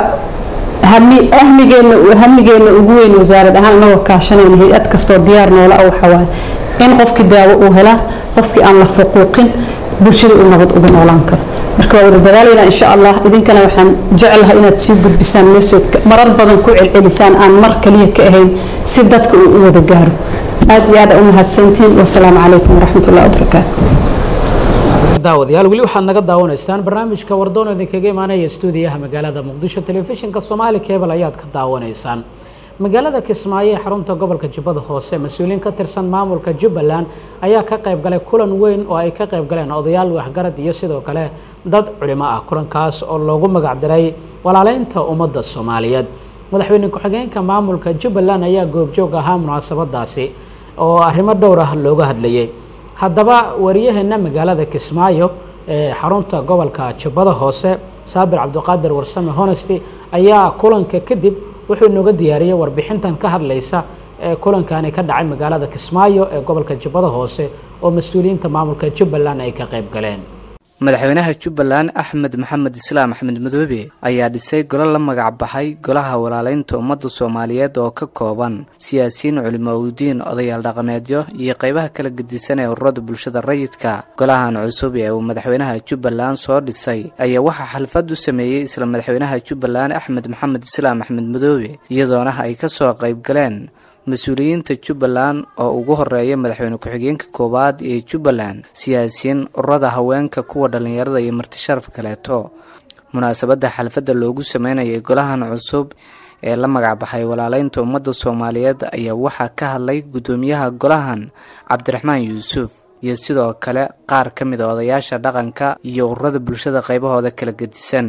hamigeena ugu weyn wasaarad ahaan inagoo kaashanayna hay-ad kastoo diyaar noola ah waxawaaye in qofkii daawo uu helaa qofkii aan la faquuqin bulshada uu nabad uga noolaan karo marka waa wada dagaalayna insha allah idinkana waxaan jecelahay inaad sii gudbisaan meseedka marar badan ku celcelisaan aan mar kaliya ka ahayn si dadka uu u wada gaaro aad iyo aad u mahadsantiin wasalaamu calaykum waraxmatullahi wabarakaatu daawadayaal weli waxaad naga daawanaysaan barnaamijka wardoon idinkaga imaanaya stuudiyaha magaalada muqdisho telefishinka soomaali cable ayaad ka daawanaysaan magaalada kismaayo ee xarunta gobolka jubbada hoose mas-uuliyiin ka tirsan maamulka jubbaland ayaa ka qayb galay kulan weyn oo ay ka qayb galeen odayaal waxgarad iyo sidoo kale dad culimo ah kulankaas oo loogu magacdiray walaaleynta ummadda soomaaliyeed madaxweyne ku-xigeenka maamulka jubbaland ayaa goobjoog ahaa munaasabadaasi oo arrimo dhowr ah looga hadlayay haddaba wariyaheena magaalada kismaayo ee xarunta gobolka jubbada hoose saabir cabdiqaadir warsame honesty ayaa kulanka kadib wuxuu inooga diyaariyey warbixintan ka hadlaysa ee kulankani ka dhacay magaalada kismaayo ee gobolka jubbada hoose oo mas-uuliyiinta maamulka jubbaland ay ka qayb galeen madaxweynaha jubbaland axmed maxamed islaam axmed madoobe ayaa dhisay golo la magac baxay golaha walaaleynta ummadda soomaaliyeed oo ka kooban siyaasiyiin culimoudiin odayaal dhaqameedyo iyo qaybaha kala gedisan ee ururada bulshada rayidka golahan cusub ee uu madaxweynaha jubbaland soo dhisay ayaa waxaa xalfad u sameeyey isla madaxweynaha jubbaland axmed maxamed islaam axmed madoobe iyadoona ay ka soo qayb galeen mas-uuliyiinta jubbaland oo ugu horeeya madaxweyne ku-xigeenka koowaad ee jubbaland siyaasiyiin ururada haweenka kuwa dhallinyarada iyo martisharaf kaleeto munaasabadda xalfadda loogu sameynayay golahan cusub ee la magacbaxay walaaleynta ummadda soomaaliyeed ayaa waxaa ka hadlay guddoomiyaha golahan cabdiraxmaan yuusuf iyo sidoo kale qaar ka mid a odayaasha dhaqanka iyo ururada bulshada qaybahooda kala gedisan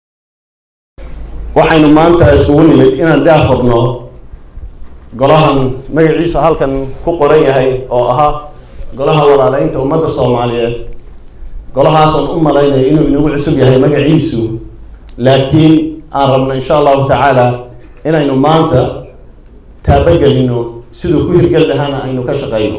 waxaynu maanta iskugu nimid inaan daafurno golahan magaciisa halkan ku qoran yahay oo ahaa golaha walaaleynta ummadda soomaaliyeed golahaasaan u malaynayo inuu inagu cusub yahay magaciisu laakiin aan rabno insha allahu tacaala inaynu maanta taabagelino siduu ku hirgel lahaana aynu ka shaqayno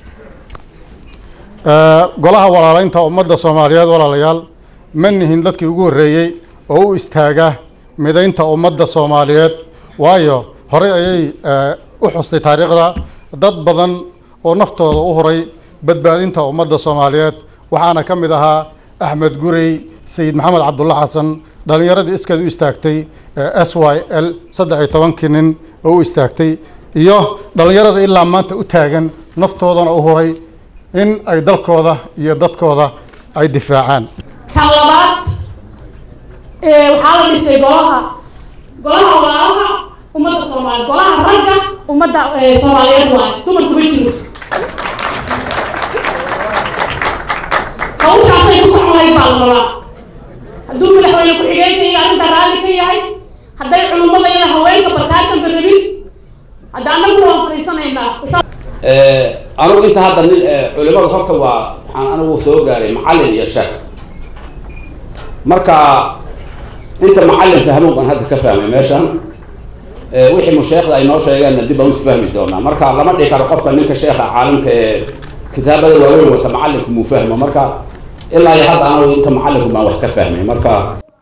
golaha walaaleynta ummadda soomaaliyeed walaalayaal ma nihin dadkii ugu horreeyey oo u istaaga midaynta ummadda soomaaliyeed waayo horey ayay u xustay taariikhda dad badan oo naftooda u huray badbaadinta ummadda soomaaliyeed waxaana ka mid ahaa axmed gurey sayid maxamed cabdulla xasan dhallinyaradii iskeed u istaagtay s y l saddex iyo tobankii nin oo u istaagtay iyo dhallinyarada ilaa maanta u taagan naftoodana u huray in ay dalkooda iyo dadkooda ay difaacaan kan labaad waxaa la dhisay golaha golaha walaalaha ummadda soomaaliya golaha ragga ummadda soomaaliyeed waayo dumarku ma jiro hawshaasay ku soconayd baa la rabaa hadduu madaxweyne ku-xigeenka iyo arrinta raalli ka yahay hadday culummada iyo haweenka barkaatanba rabin hadda annagu waan fadhiisanaynaa anigu inta hadda nin culimada horta waa waxaan anigu soo gaaray macallin iyo sheekh marka inta macallin fahmow baan hadda ka fahmay meeshan wixii musheekhda ay noo sheegeenna dib baan usfahmi doonaa marka lama dhihi karo qofka ninka sheekha caalimka ee kitaabada waaweyn wata macallinku muu fahmo marka ilaa iyo hadda anigu inta macallinku baan wax ka fahmay marka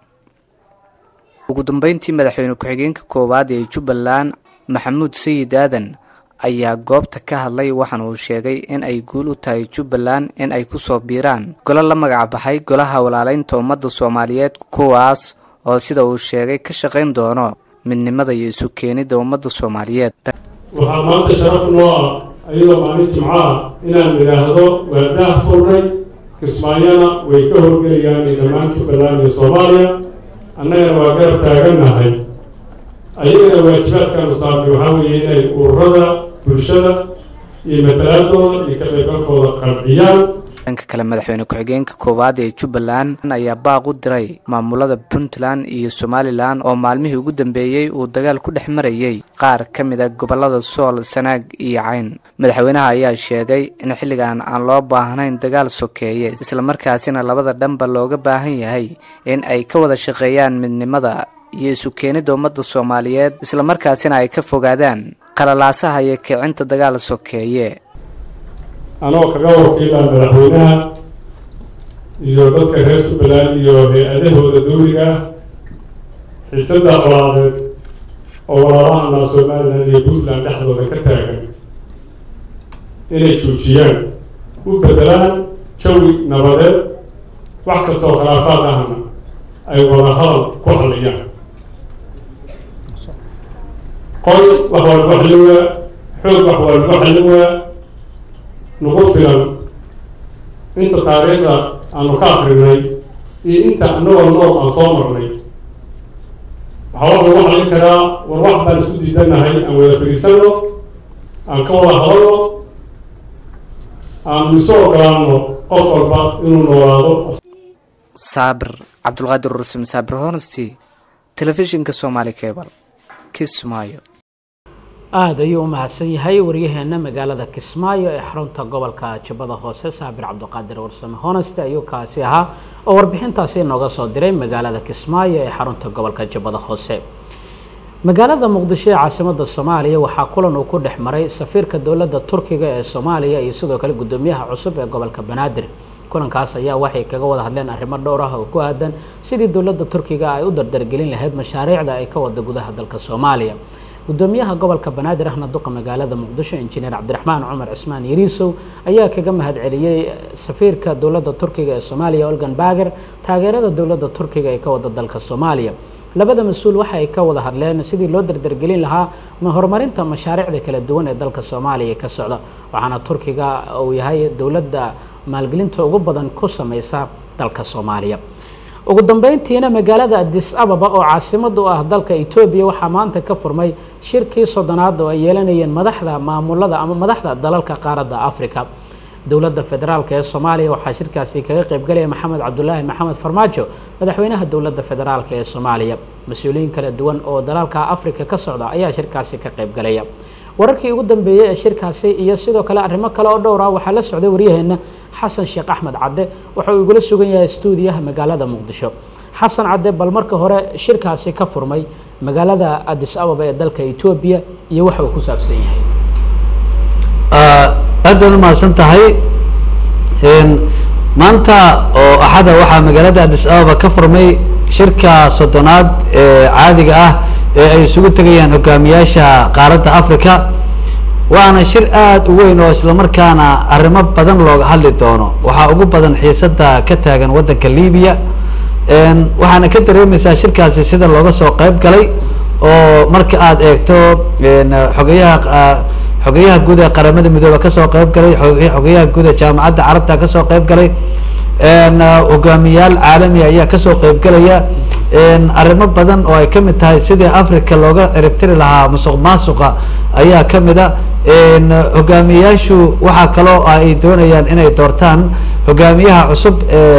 ugu dambeyntii madaxweyne ku-xigeenka koowaad ee jubbaland maxamuud sayid aadan ayaa goobta ka hadlay waxaana uu sheegay in ay guul u tahay jubbaland in ay ku soo biiraan golo la magac baxay golaha walaaleynta ummadda soomaaliyeed kuwaas oo sida uu sheegay ka shaqayn doono midnimada iyo isu keenidda ummadda soomaaliyeed waxaa maanta sharaf noo ah ayadoo maalin jimco ah inaan idhaahdo waadaha furnay kismaayana way ka howlgelayaan dhammaan jubbaland iyo soomaaliya annagana waa garab taagannahay ayagana waajibaadkaanu saarnay waxaa weeye inay ururada bulshada iyo matalaadooda iyo ka qaybgalkooda qanciyaan dhanka kale madaxweyne ku-xigeenka koowaad ee jubbaland ayaa baaq u diray maamulada puntland iyo somalilan oo maalmihii ugu dambeeyey uu dagaal ku dhex marayey qaar ka mid a gobollada sool sanaag iyo cayn madaxweynaha ayaa sheegay in xilligan aan loo baahnayn dagaal sokeeye islamarkaasina labada dhanba looga baahan yahay in ay ka wada shaqeeyaan midnimada iyo isu keenidda ummadda soomaaliyeed islamarkaasina ay ka fogaadaan qalalaasaha iyo kicinta dagaal sokeeye anoo kaga wakiila madaxweynaha iyo dadka reer jubbaland iyo hay-adahooda dawliga ah xiisada colaadeed oo walaalahana somalilan iyo puntland dhexdooda ka taagan inay joojiyaan u bedelaan jawi nabadeed wax kastaoo khilaafaad ahna ay wada hadal ku xalliyaan qol wax waa lagu xallin waa xoog wax waa lagu xallin waa nagu filan inta taariikhda aanu ka akrinay iyo inta anagoo nool aan soo marnay waxaa wax lagu xallin karaa war wax baan isku diidanahay aan wada fariisanno aan ka wada hadalno aanu isu ogolaano qof walba inuu noolaado saabir cabdulqaadir rusum saabir honesty telefishinka soomaali cable kismaayo aada ayuu u mahadsan yahay waryaheena magaalada kismaayo ee xarunta gobolka jubbada hoose saabir cabdiqaadir warsame honeste ayuu kaasi ahaa oo warbixintaasi inooga soo diray magaalada kismaayo ee xarunta gobolka jubbada hoose magaalada muqdisho ee caasimada soomaaliya waxaa kulan uu ku dhex maray safiirka dowladda turkiga ee soomaaliya iyo sidoo kale gudoomiyaha cusub ee gobolka banaadir kulankaas ayaa waxay kaga wada hadleen arrimo dhowr ah oo ku aadan sidii dowladda turkiga ay u dardargelin lahayd mashaariicda ay ka wada gudaha dalka soomaaliya gudoomiyaha gobolka banaadir ahna duqa magaalada muqdisho injineer cabdiraxmaan cumar cismaan yariisow ayaa kaga mahadceliyey safiirka dowladda turkiga ee soomaaliya olgan bager taageerada dowladda turkiga ee ka wada dalka soomaaliya labada mas-uul waxa ay ka wada hadleen sidii loo dardargelin lahaa horumarinta mashaariicda kala duwan ee dalka soomaaliya ka socda waxaana turkiga uu yahay dowladda maalgelinta ugu badan ku sameysa dalka soomaaliya ugu dambeyntiina magaalada adis ababa oo caasimad u ah dalka etoobiya waxaa maanta ka furmay shirkii soddonaad oo ay yeelanayeen madaxda maamulada ama madaxda dalalka qaaradda africa dowladda federaalk ee soomaaliya waxaa shirkaasi kaga qaybgalaya maxamed cabdulaahi maxamed farmaajo madaxweynaha dowladda federaalk ee soomaaliya mas-uuliyiin kala duwan oo dalalka africa ka socda ayaa shirkaasi ka qaybgalaya wararkii ugu dambeeyey ee shirkaasi iyo sidoo kale arrimo kale oo dhowr ah waxaa la socday waryaheena xasan sheekh axmed cadde waxa uu igula sugan yahay stuudiyaha magaalada muqdisho xasan cadde bal marka hore shirkaasi ka furmay magaalada adis ababa ee dalka etoobiya iyo waxa uu ku saabsan yahay aad baad umahadsan tahay maanta oo axada waxaa magaalada adis ababa ka furmay shirka soddonaad ee caadiga ah ee ay isugu tegayaan hogaamiyaasha qaaradda africa waana shir aada u weyn oo islamarkaana arrimo badan looga hadli doono waxaa ugu badan xiisada ka taagan waddanka libiya waxaana ka dareemaysaa shirkaasi sida looga soo qeyb galay oo marka aada eegto xogayaha xogayaha guud ee qaramada midoobe kasoo qeyb galay xogayaha guud ee jaamacadda carabta kasoo qeyb galay hogaamiyaal caalami ayaa kasoo qeyb galaya arrimo badan oo ay kamid tahay sidii africa looga ciribtiri lahaa musuq maasuqa ayaa kamid a hogaamiyayaashu waxaa kaloo ay doonayaan inay doortaan hogaamiyaha cusub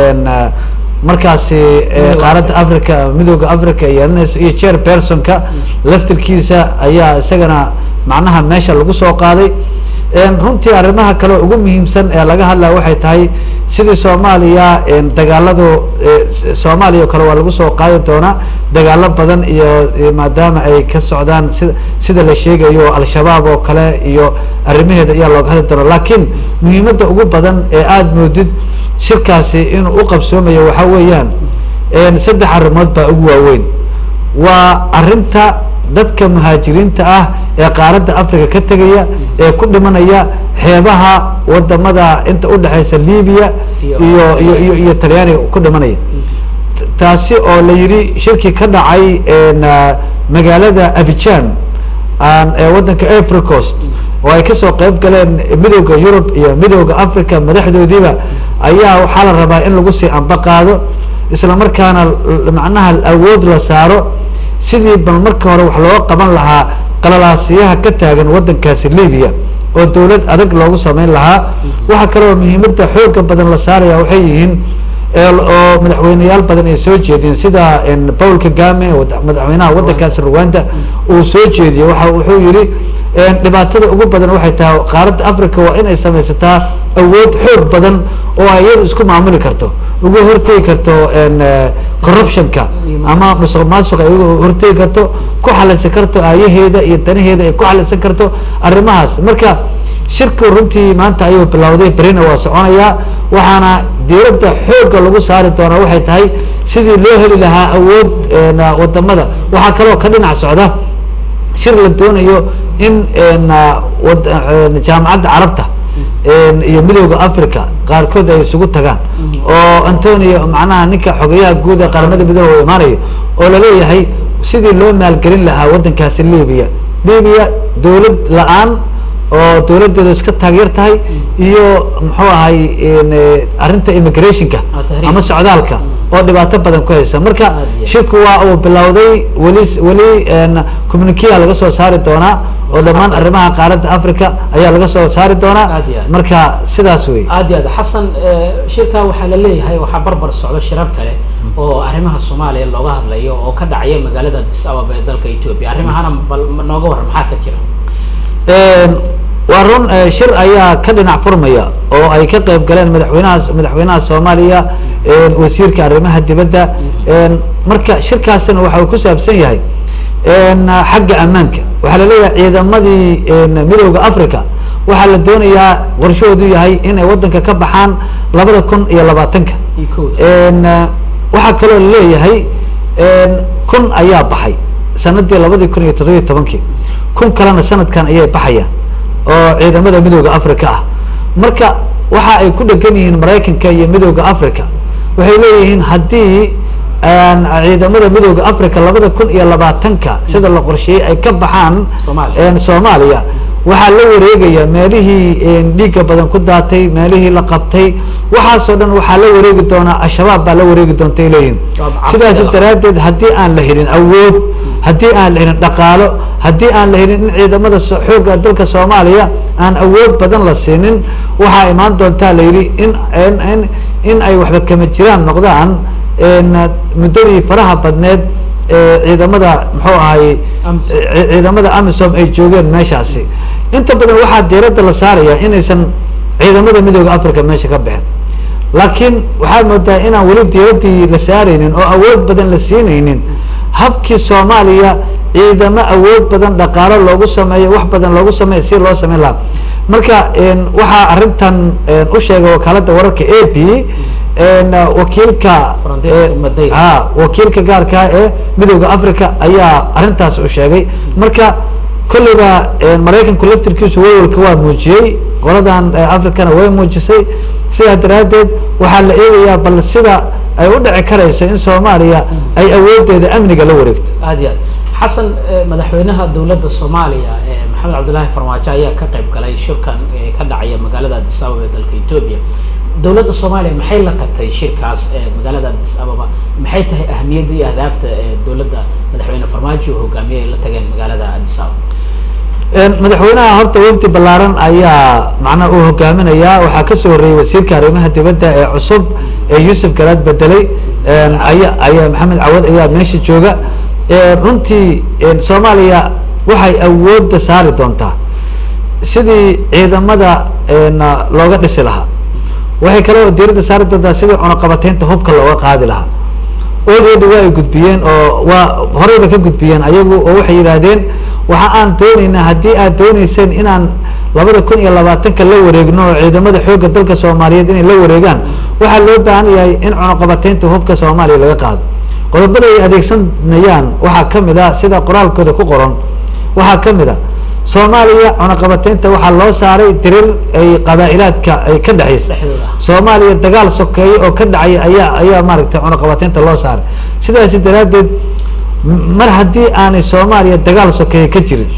markaasi qaaradda africa midooda africa yeelanayso iyo chair personka laftirkiisa ayaa isagana macnaha meesha lagu soo qaaday runtii arrimaha kale ugu muhiimsan ee laga hadlaya waxay tahay sidii soomaaliya dagaaladu soomaaliya oo kale waa lagu soo qaadi doonaa dagaalo badan iyo maadaama ay ka socdaan sida sida la sheegayo al-shabaab oo kale iyo arrimaheeda ayaa looga hadli doona laakiin muhiimadda ugu badan ee aada moodid shirkaasi inuu u qabsoomayo waxaa weeyaan saddex arrimood baa ugu waaweyn waa arrinta dadka muhaajiriinta ah ee qaaradda africa ka tegaya ee ku dhimanaya xeebaha wadamada inta udhexeysa libiya iyo iyo iyo iyo talyaaniga ku dhimanaya taasi oo la yidhi shirki ka dhacay magaalada abijan ee waddanka africa coast oo ay kasoo qeyb galeen midooda yurub iyo midooda africa madaxdoodiiba ayaa waxaa la rabaa in lagu sii amba qaado isla markaana macnaha awood la saaro sidii bal marka hore wax looga qaban lahaa qalalaasiyaha ka taagan waddankaasi libiya oo dowlad adag loogu sameyn lahaa waxaa kaloo muhiimadda xooga badan la saaraya waxay yihiin oo madaxweyneyaal badan ay soo jeediyeen sida paul kagame madaxweynaha waddankaasi rwanda uu soo jeediyey waxa wuxuu yihi dhibaatada ugu badan waxay tahay qaaradda africa waa inay samaysataa awood xoog badan oo ay iyadu isku maamuli karto uga hortegi karto corruptionka ama musuq maasuqa ay uga hortegi karto ku xalisan karto aayaheeda iyo danaheeda ay ku xalisan karto arrimahaas marka shirku runtii maanta ayuu bilowday berina waa soconayaa waxaana diiradda xoogga lagu saari doonaa waxay tahay sidii loo heli lahaa awood wadamada waxaa kaloo ka dhinac socda shir la doonayo in jaamacadda carabta iyo midooda africa qaarkood ay isugu tagaan oo antonio macnaha ninka xogeyaha guud ee qaramada midoobe u imaanayo oo laleeyahay sidii loo maalgelin lahaa waddankaasi libya libya dowlad la-aan oo dowladeedu iska taageer tahay iyo muxuu ahay arrinta immigrationka ama socdaalka oo dhibaato badan ku haysa marka shirku waa uu bilowday weli weli communikia laga soo saari doonaa oo dhammaan arrimaha qaaradda africa ayaa laga soo saari doonaa marka sidaas wey aad iyo aad xasan shirka waxaa la leeyahay waxaa barbar socdo shirar kale oo arrimaha soomaaliya looga hadlayo oo ka dhacaya magaalada addis ababa ee dalka ethiopia arrimahana bal nooga warran maxaa ka jira waa run shir ayaa ka dhinac furmaya oo ay ka qayb galeen madaxweynaha madaxweynaha soomaaliya wasiirka arrimaha dibadda marka shirkaasina waxa uu ku saabsan yahay xagga ammaanka waxaa laleeyahay ciidamadii midooda africa waxaa la doonayaa qorshahoodu yahay inay waddanka ka baxaan labada kun iyo labaatanka waxaa kaloo laleeyahay kun ayaa baxay sanadii labadii kun iyo toddobiyo tobankii kun kalena sanadkan ayay baxayaan oo ciidamada midooda africa ah marka waxa ay ku dhegan yihiin maraykanka iyo midooda africa waxay leeyihiin haddii ciidamada midooda africa labada kun iyo labaatanka sida la qorsheeyey ay ka baxaan soomaaliya waxaa la wareegaya meelihii dhiigga badan ku daatay meelihii la qabtay waxaasoo dhan waxaa la wareegi doonaa al-shabaab baa la wareegi doonta ay leeyihin sidaas daraaddeed haddii aan la helin awood haddii aan la helin dhaqaalo haddii aan la helin in ciidamada xoogga dalka soomaaliya aan awood badan la siinin waxaa imaan doontaa la yidhi in in in ay waxba kama jiraan noqdaan muddadii faraha badneed ciidamada muxuu ahay ciidamada amisom ay joogeen meeshaasi inta badan waxaa diiradda la saaraya inaysan ciidamada midooda africa meesha ka bixin laakiin waxaad moodaa inaan weli diiraddii la saaraynin oo awood badan la siinaynin habkii soomaaliya ciidamo awood badan dhaqaalo loogu sameeyo wax badan loogu sameeyo si loo sameyn lahaa marka waxaa arrintan u sheegay wakaaladda wararka a b wakiilka a wakiilka gaarkaa ee midooda africa ayaa arrintaas u sheegay marka kolleyba maraykanku laftirkiisu wawalka waa muujiyey qoladan africana way muujisay sidaa daraaddeed waxaa la eegayaa bal sida ay u dhici karayso in soomaaliya ay awoodeeda amniga la wareegto aad iyo aad xasan madaxweynaha dowladda soomaaliya maxamed cabdullaahi farmaajo ayaa ka qayb galay shirkan ka dhacaya magaalada addis ababa ee dalka ethiopia dowladda soomaaliya maxay la tagtay shirkaas magaalada addis ababa maxay tahay ahamiyadda iyo ahdaafta dowladda madaxweyne farmaajo uu hogaamiyey ay la tageen magaalada addis ababa madaxweynaha horta wafdi ballaaran ayaa macnaha uu hogaaminayaa waxaa kasoo horreeyey wasiirka arrimaha dibadda ee cusub ee yuusuf garaad bedelay aya ayaa maxamed cawad ayaa meesha jooga runtii soomaaliya waxay awoodda saari doontaa sidii ciidamada looga dhisi lahaa waxay kaloo diiradda saari doontaa sidii cunaqabateynta hubka looga qaadi lahaa already waa ay gudbiyeen oo waa horeyba ka gudbiyeen ayagu oo waxay yidhaahdeen waxa aan dooneynaa haddii aad dooneyseen inaan labada kun iyo labaatanka la wareegno oo ciidamada xoogga dalka soomaaliyeed inay la wareegaan waxaa loo baahan yahay in cunaqabateynta hubka soomaaliya laga qaado qodobada ay adeegsanayaan waxaa kamid a sida qoraalkooda ku qoran waxaa kamid a soomaaliya cunaqabateynta waxaa loo saaray dirir ay qabaa-ilaadka ay ka dhexeysa soomaaliya dagaal sokeeye oo ka dhacaya ayaa ayaa maaragtay cunaqabateynta loo saaray sidaasi daraaddeed mar haddii aanay soomaaliya dagaal sokeeye ka jirin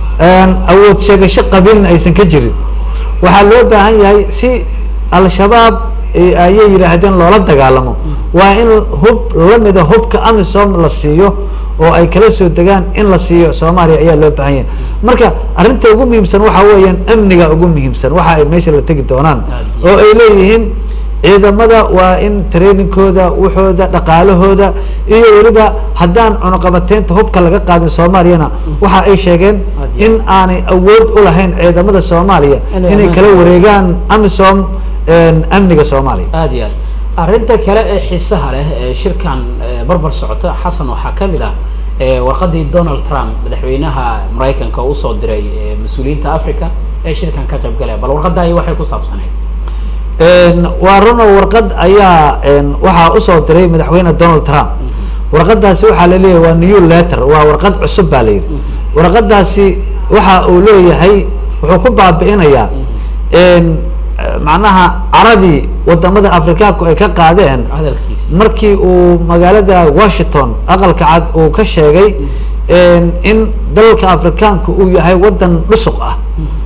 awood sheegasho qabiilna aysan ka jirin waxaa loo baahan yahay si al-shabaab ayay yidhaahdeen loola dagaalamo waa in hub lamida hubka amisom la siiyo oo ay kala soo degaan in la siiyo soomaaliya ayaa loo baahan yahay marka arrinta ugu muhiimsan waxa weeyaan amniga ugu muhiimsan waxa ay meesha la tegi doonaan oo ay leeyihiin ciidamada waa in trainingkooda waxooda dhaqaalahooda iyo weliba haddaan cunaqabateynta hubka laga qaadin soomaaliyana waxa ay sheegeen in aanay awood u lahayn ciidamada soomaaliya Inay inay ammaan kala ka- wareegaan amisom een, amniga soomaaliya aada iyo aad arrinta kale ee xiisaha leh ee shirkan ee barbar socota xasan waxaa ka mid ah ee warqadii donald trump madaxweynaha maraykanka uu usoo diray ee mas-uuliyiinta africa ee shirkan ka qayb galaya bal warqadaayi waxay ku saabsaneyd Een, waa runo warqad ayaa een, waxaa usoo diray madaxweyne donald trump warqadaasi waxaa la leeyahay waa new letter waa warqad cusub baa la yidhi warqadaasi waxa uu leeyahay wuxuu ku baabi'inayaa een, eh, macnaha caradii wadamada afrikaanku ay ka qaadeen hadalkiisa markii uu magaalada washington aqalka cad uu ka sheegay een, in dalalka afrikaanku uu yahay wadan dhusuq ah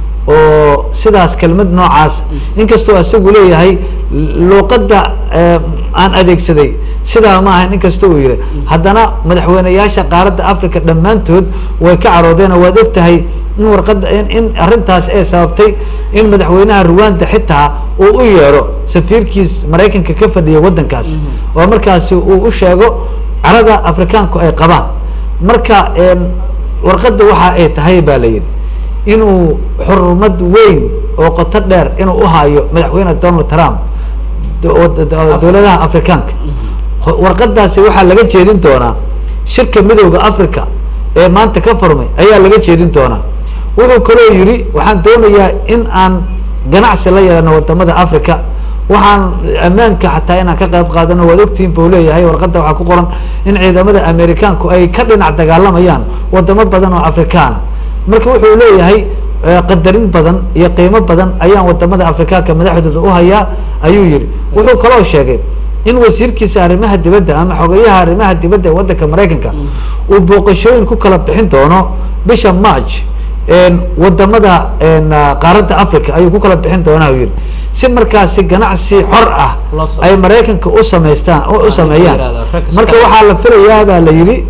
oo sidaas kelmad noocaas inkastoo isagu leeyahay luuqadda eh, aan adeegsaday sidaa ma ahayn inkastoo uu yihi haddana madaxweyneyaasha qaaradda africa dhammaantood way ka caroodeen oo waad og tahay in warqadda in in arrintaas ay sababtay in madaxweynaha ruwanda xitaa uu u yeero safiirkiis maraykanka ka fadhiya waddankaas oo markaasi uu u sheego carada afrikaanku ay qabaan marka een, warqadda waxa ay tahay baa la yidhi inuu xurmad weyn oo qoto dheer inuu u hayo madaxweyne donald trump do- oo- do- do- dowladaha afrikaanka Ho- warqadaasi waxaa laga jeedin doonaa shirka midowda africa ee maanta ka furmay ayaa laga jeedin doonaa wuxuu kaloo yidhi waxaan doonayaa in aan ganacsi la yeelano wadamada africa waxaan ammaanka xataa inaan ka qayb qaadano waad ogtihiin buu leeyahay warqadda waxaa ku qoran in ciidamada amerikaanku ay ka dhinac dagaalamayaan wadamo badan oo afrikaana marka wuxuu leeyahay eh, qadarin badan iyo qiimo badan ayaan wadamada afrikaanka madaxdooda u hayaa ayuu yihi wuxuu kaloo sheegay in wasiirkiisa arrimaha dibadda ama xogeyaha arrimaha dibadda ee waddanka maraykanka uu booqashooyin ku kala bixin doono bisha march een, wadamada een, ah, qaaradda africa ayuu ku kala bixin doonaa uu yihi si markaasi ganacsi xor ah Loo sameeyo. ay maraykanka u samaystaan u- u sameeyaan yidhahdo, rag iska- marka waxaa la filayaa baa la yidhi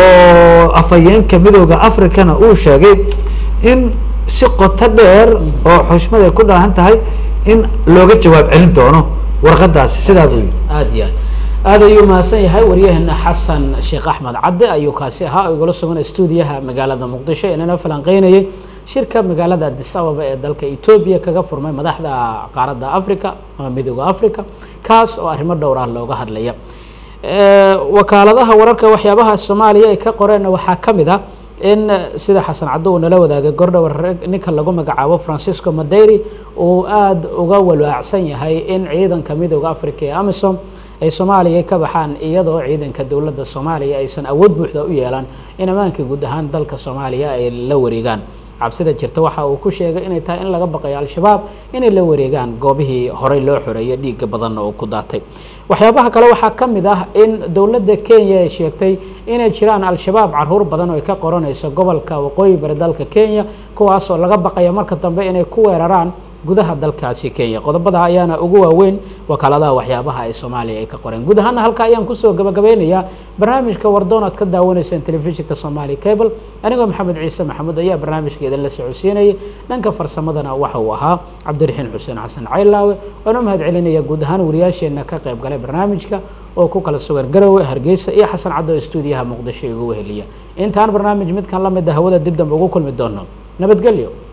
oo afhayeenka midowda africana uu sheegay in si qoto dheer oo xushmad ay ku dhaahan tahay in looga jawaab celin doono warqadaasi sidaa buu yidhi aada iyo aad aada ayuu mahadsan yahay waryaheena xasan sheekh axmed cadde ayuu kaasi ahaa oo igula sugan stuudiyaha magaalada muqdisho inana falanqeynayay shirka magaalada addis ababa ee dalka etoobiya kaga furmay madaxda qaaradda africa ama midooda africa kaas oo arrimo dhowr ah looga hadlaya Eh, wakaaladaha wararka waxyaabaha soomaaliya ay ka qoreenna waxaa ka mid ah in eh, sida xasan caddo uu nala wadaagay gordhow rag- ninka lagu magacaabo francisco madeiri uu aada uga walwaacsan yahay in ciidanka midooda africa ee amisom ay soomaaliya ka baxaan iyadoo ciidanka dowladda soomaaliya aysan awood buuxda u yeelan in ammaanka guud ahaan dalka soomaaliya ay la wareegaan cabsida jirta waxa uu ku sheegay inay tahay in laga baqayo al-shabaab inay la wareegaan goobihii horey loo xoreeyay dhiiga badanna uu ku daatay waxyaabaha kale waxaa ka mid ah in dowladda kenya ay sheegtay inay jiraan al-shabaab caruur badan oo ay ka qoranayso gobolka waqooyi bari dalka kenya kuwaas oo laga baqayo marka dambe inay ku weeraraan gudaha dalkaasi kenya qodobada ayaana ugu waaweyn wakaaladaha waxyaabaha ay soomaaliya ay ka qoreen guud ahaana halka ayaan kusoo gabagabeynayaa barnaamijka wardoon aad ka daawanayseen telefishinka somali cable anigoo maxamed ciise maxamuud ayaa barnaamijka idinla socodsiinayay dhanka farsamadana waxa uu ahaa cabdiraxiin xuseen xasan caylaawe oona mahad celinaya guud ahaan wariyaasheenna ka qayb galay barnaamijka oo ku kala sugan garowe hargeysa iyo xasan caddo oo stuudiyaha muqdisho igu weheliya intaan barnaamij midkan la mid a hawada dib dambe ugu kulmi doono nabadgelyo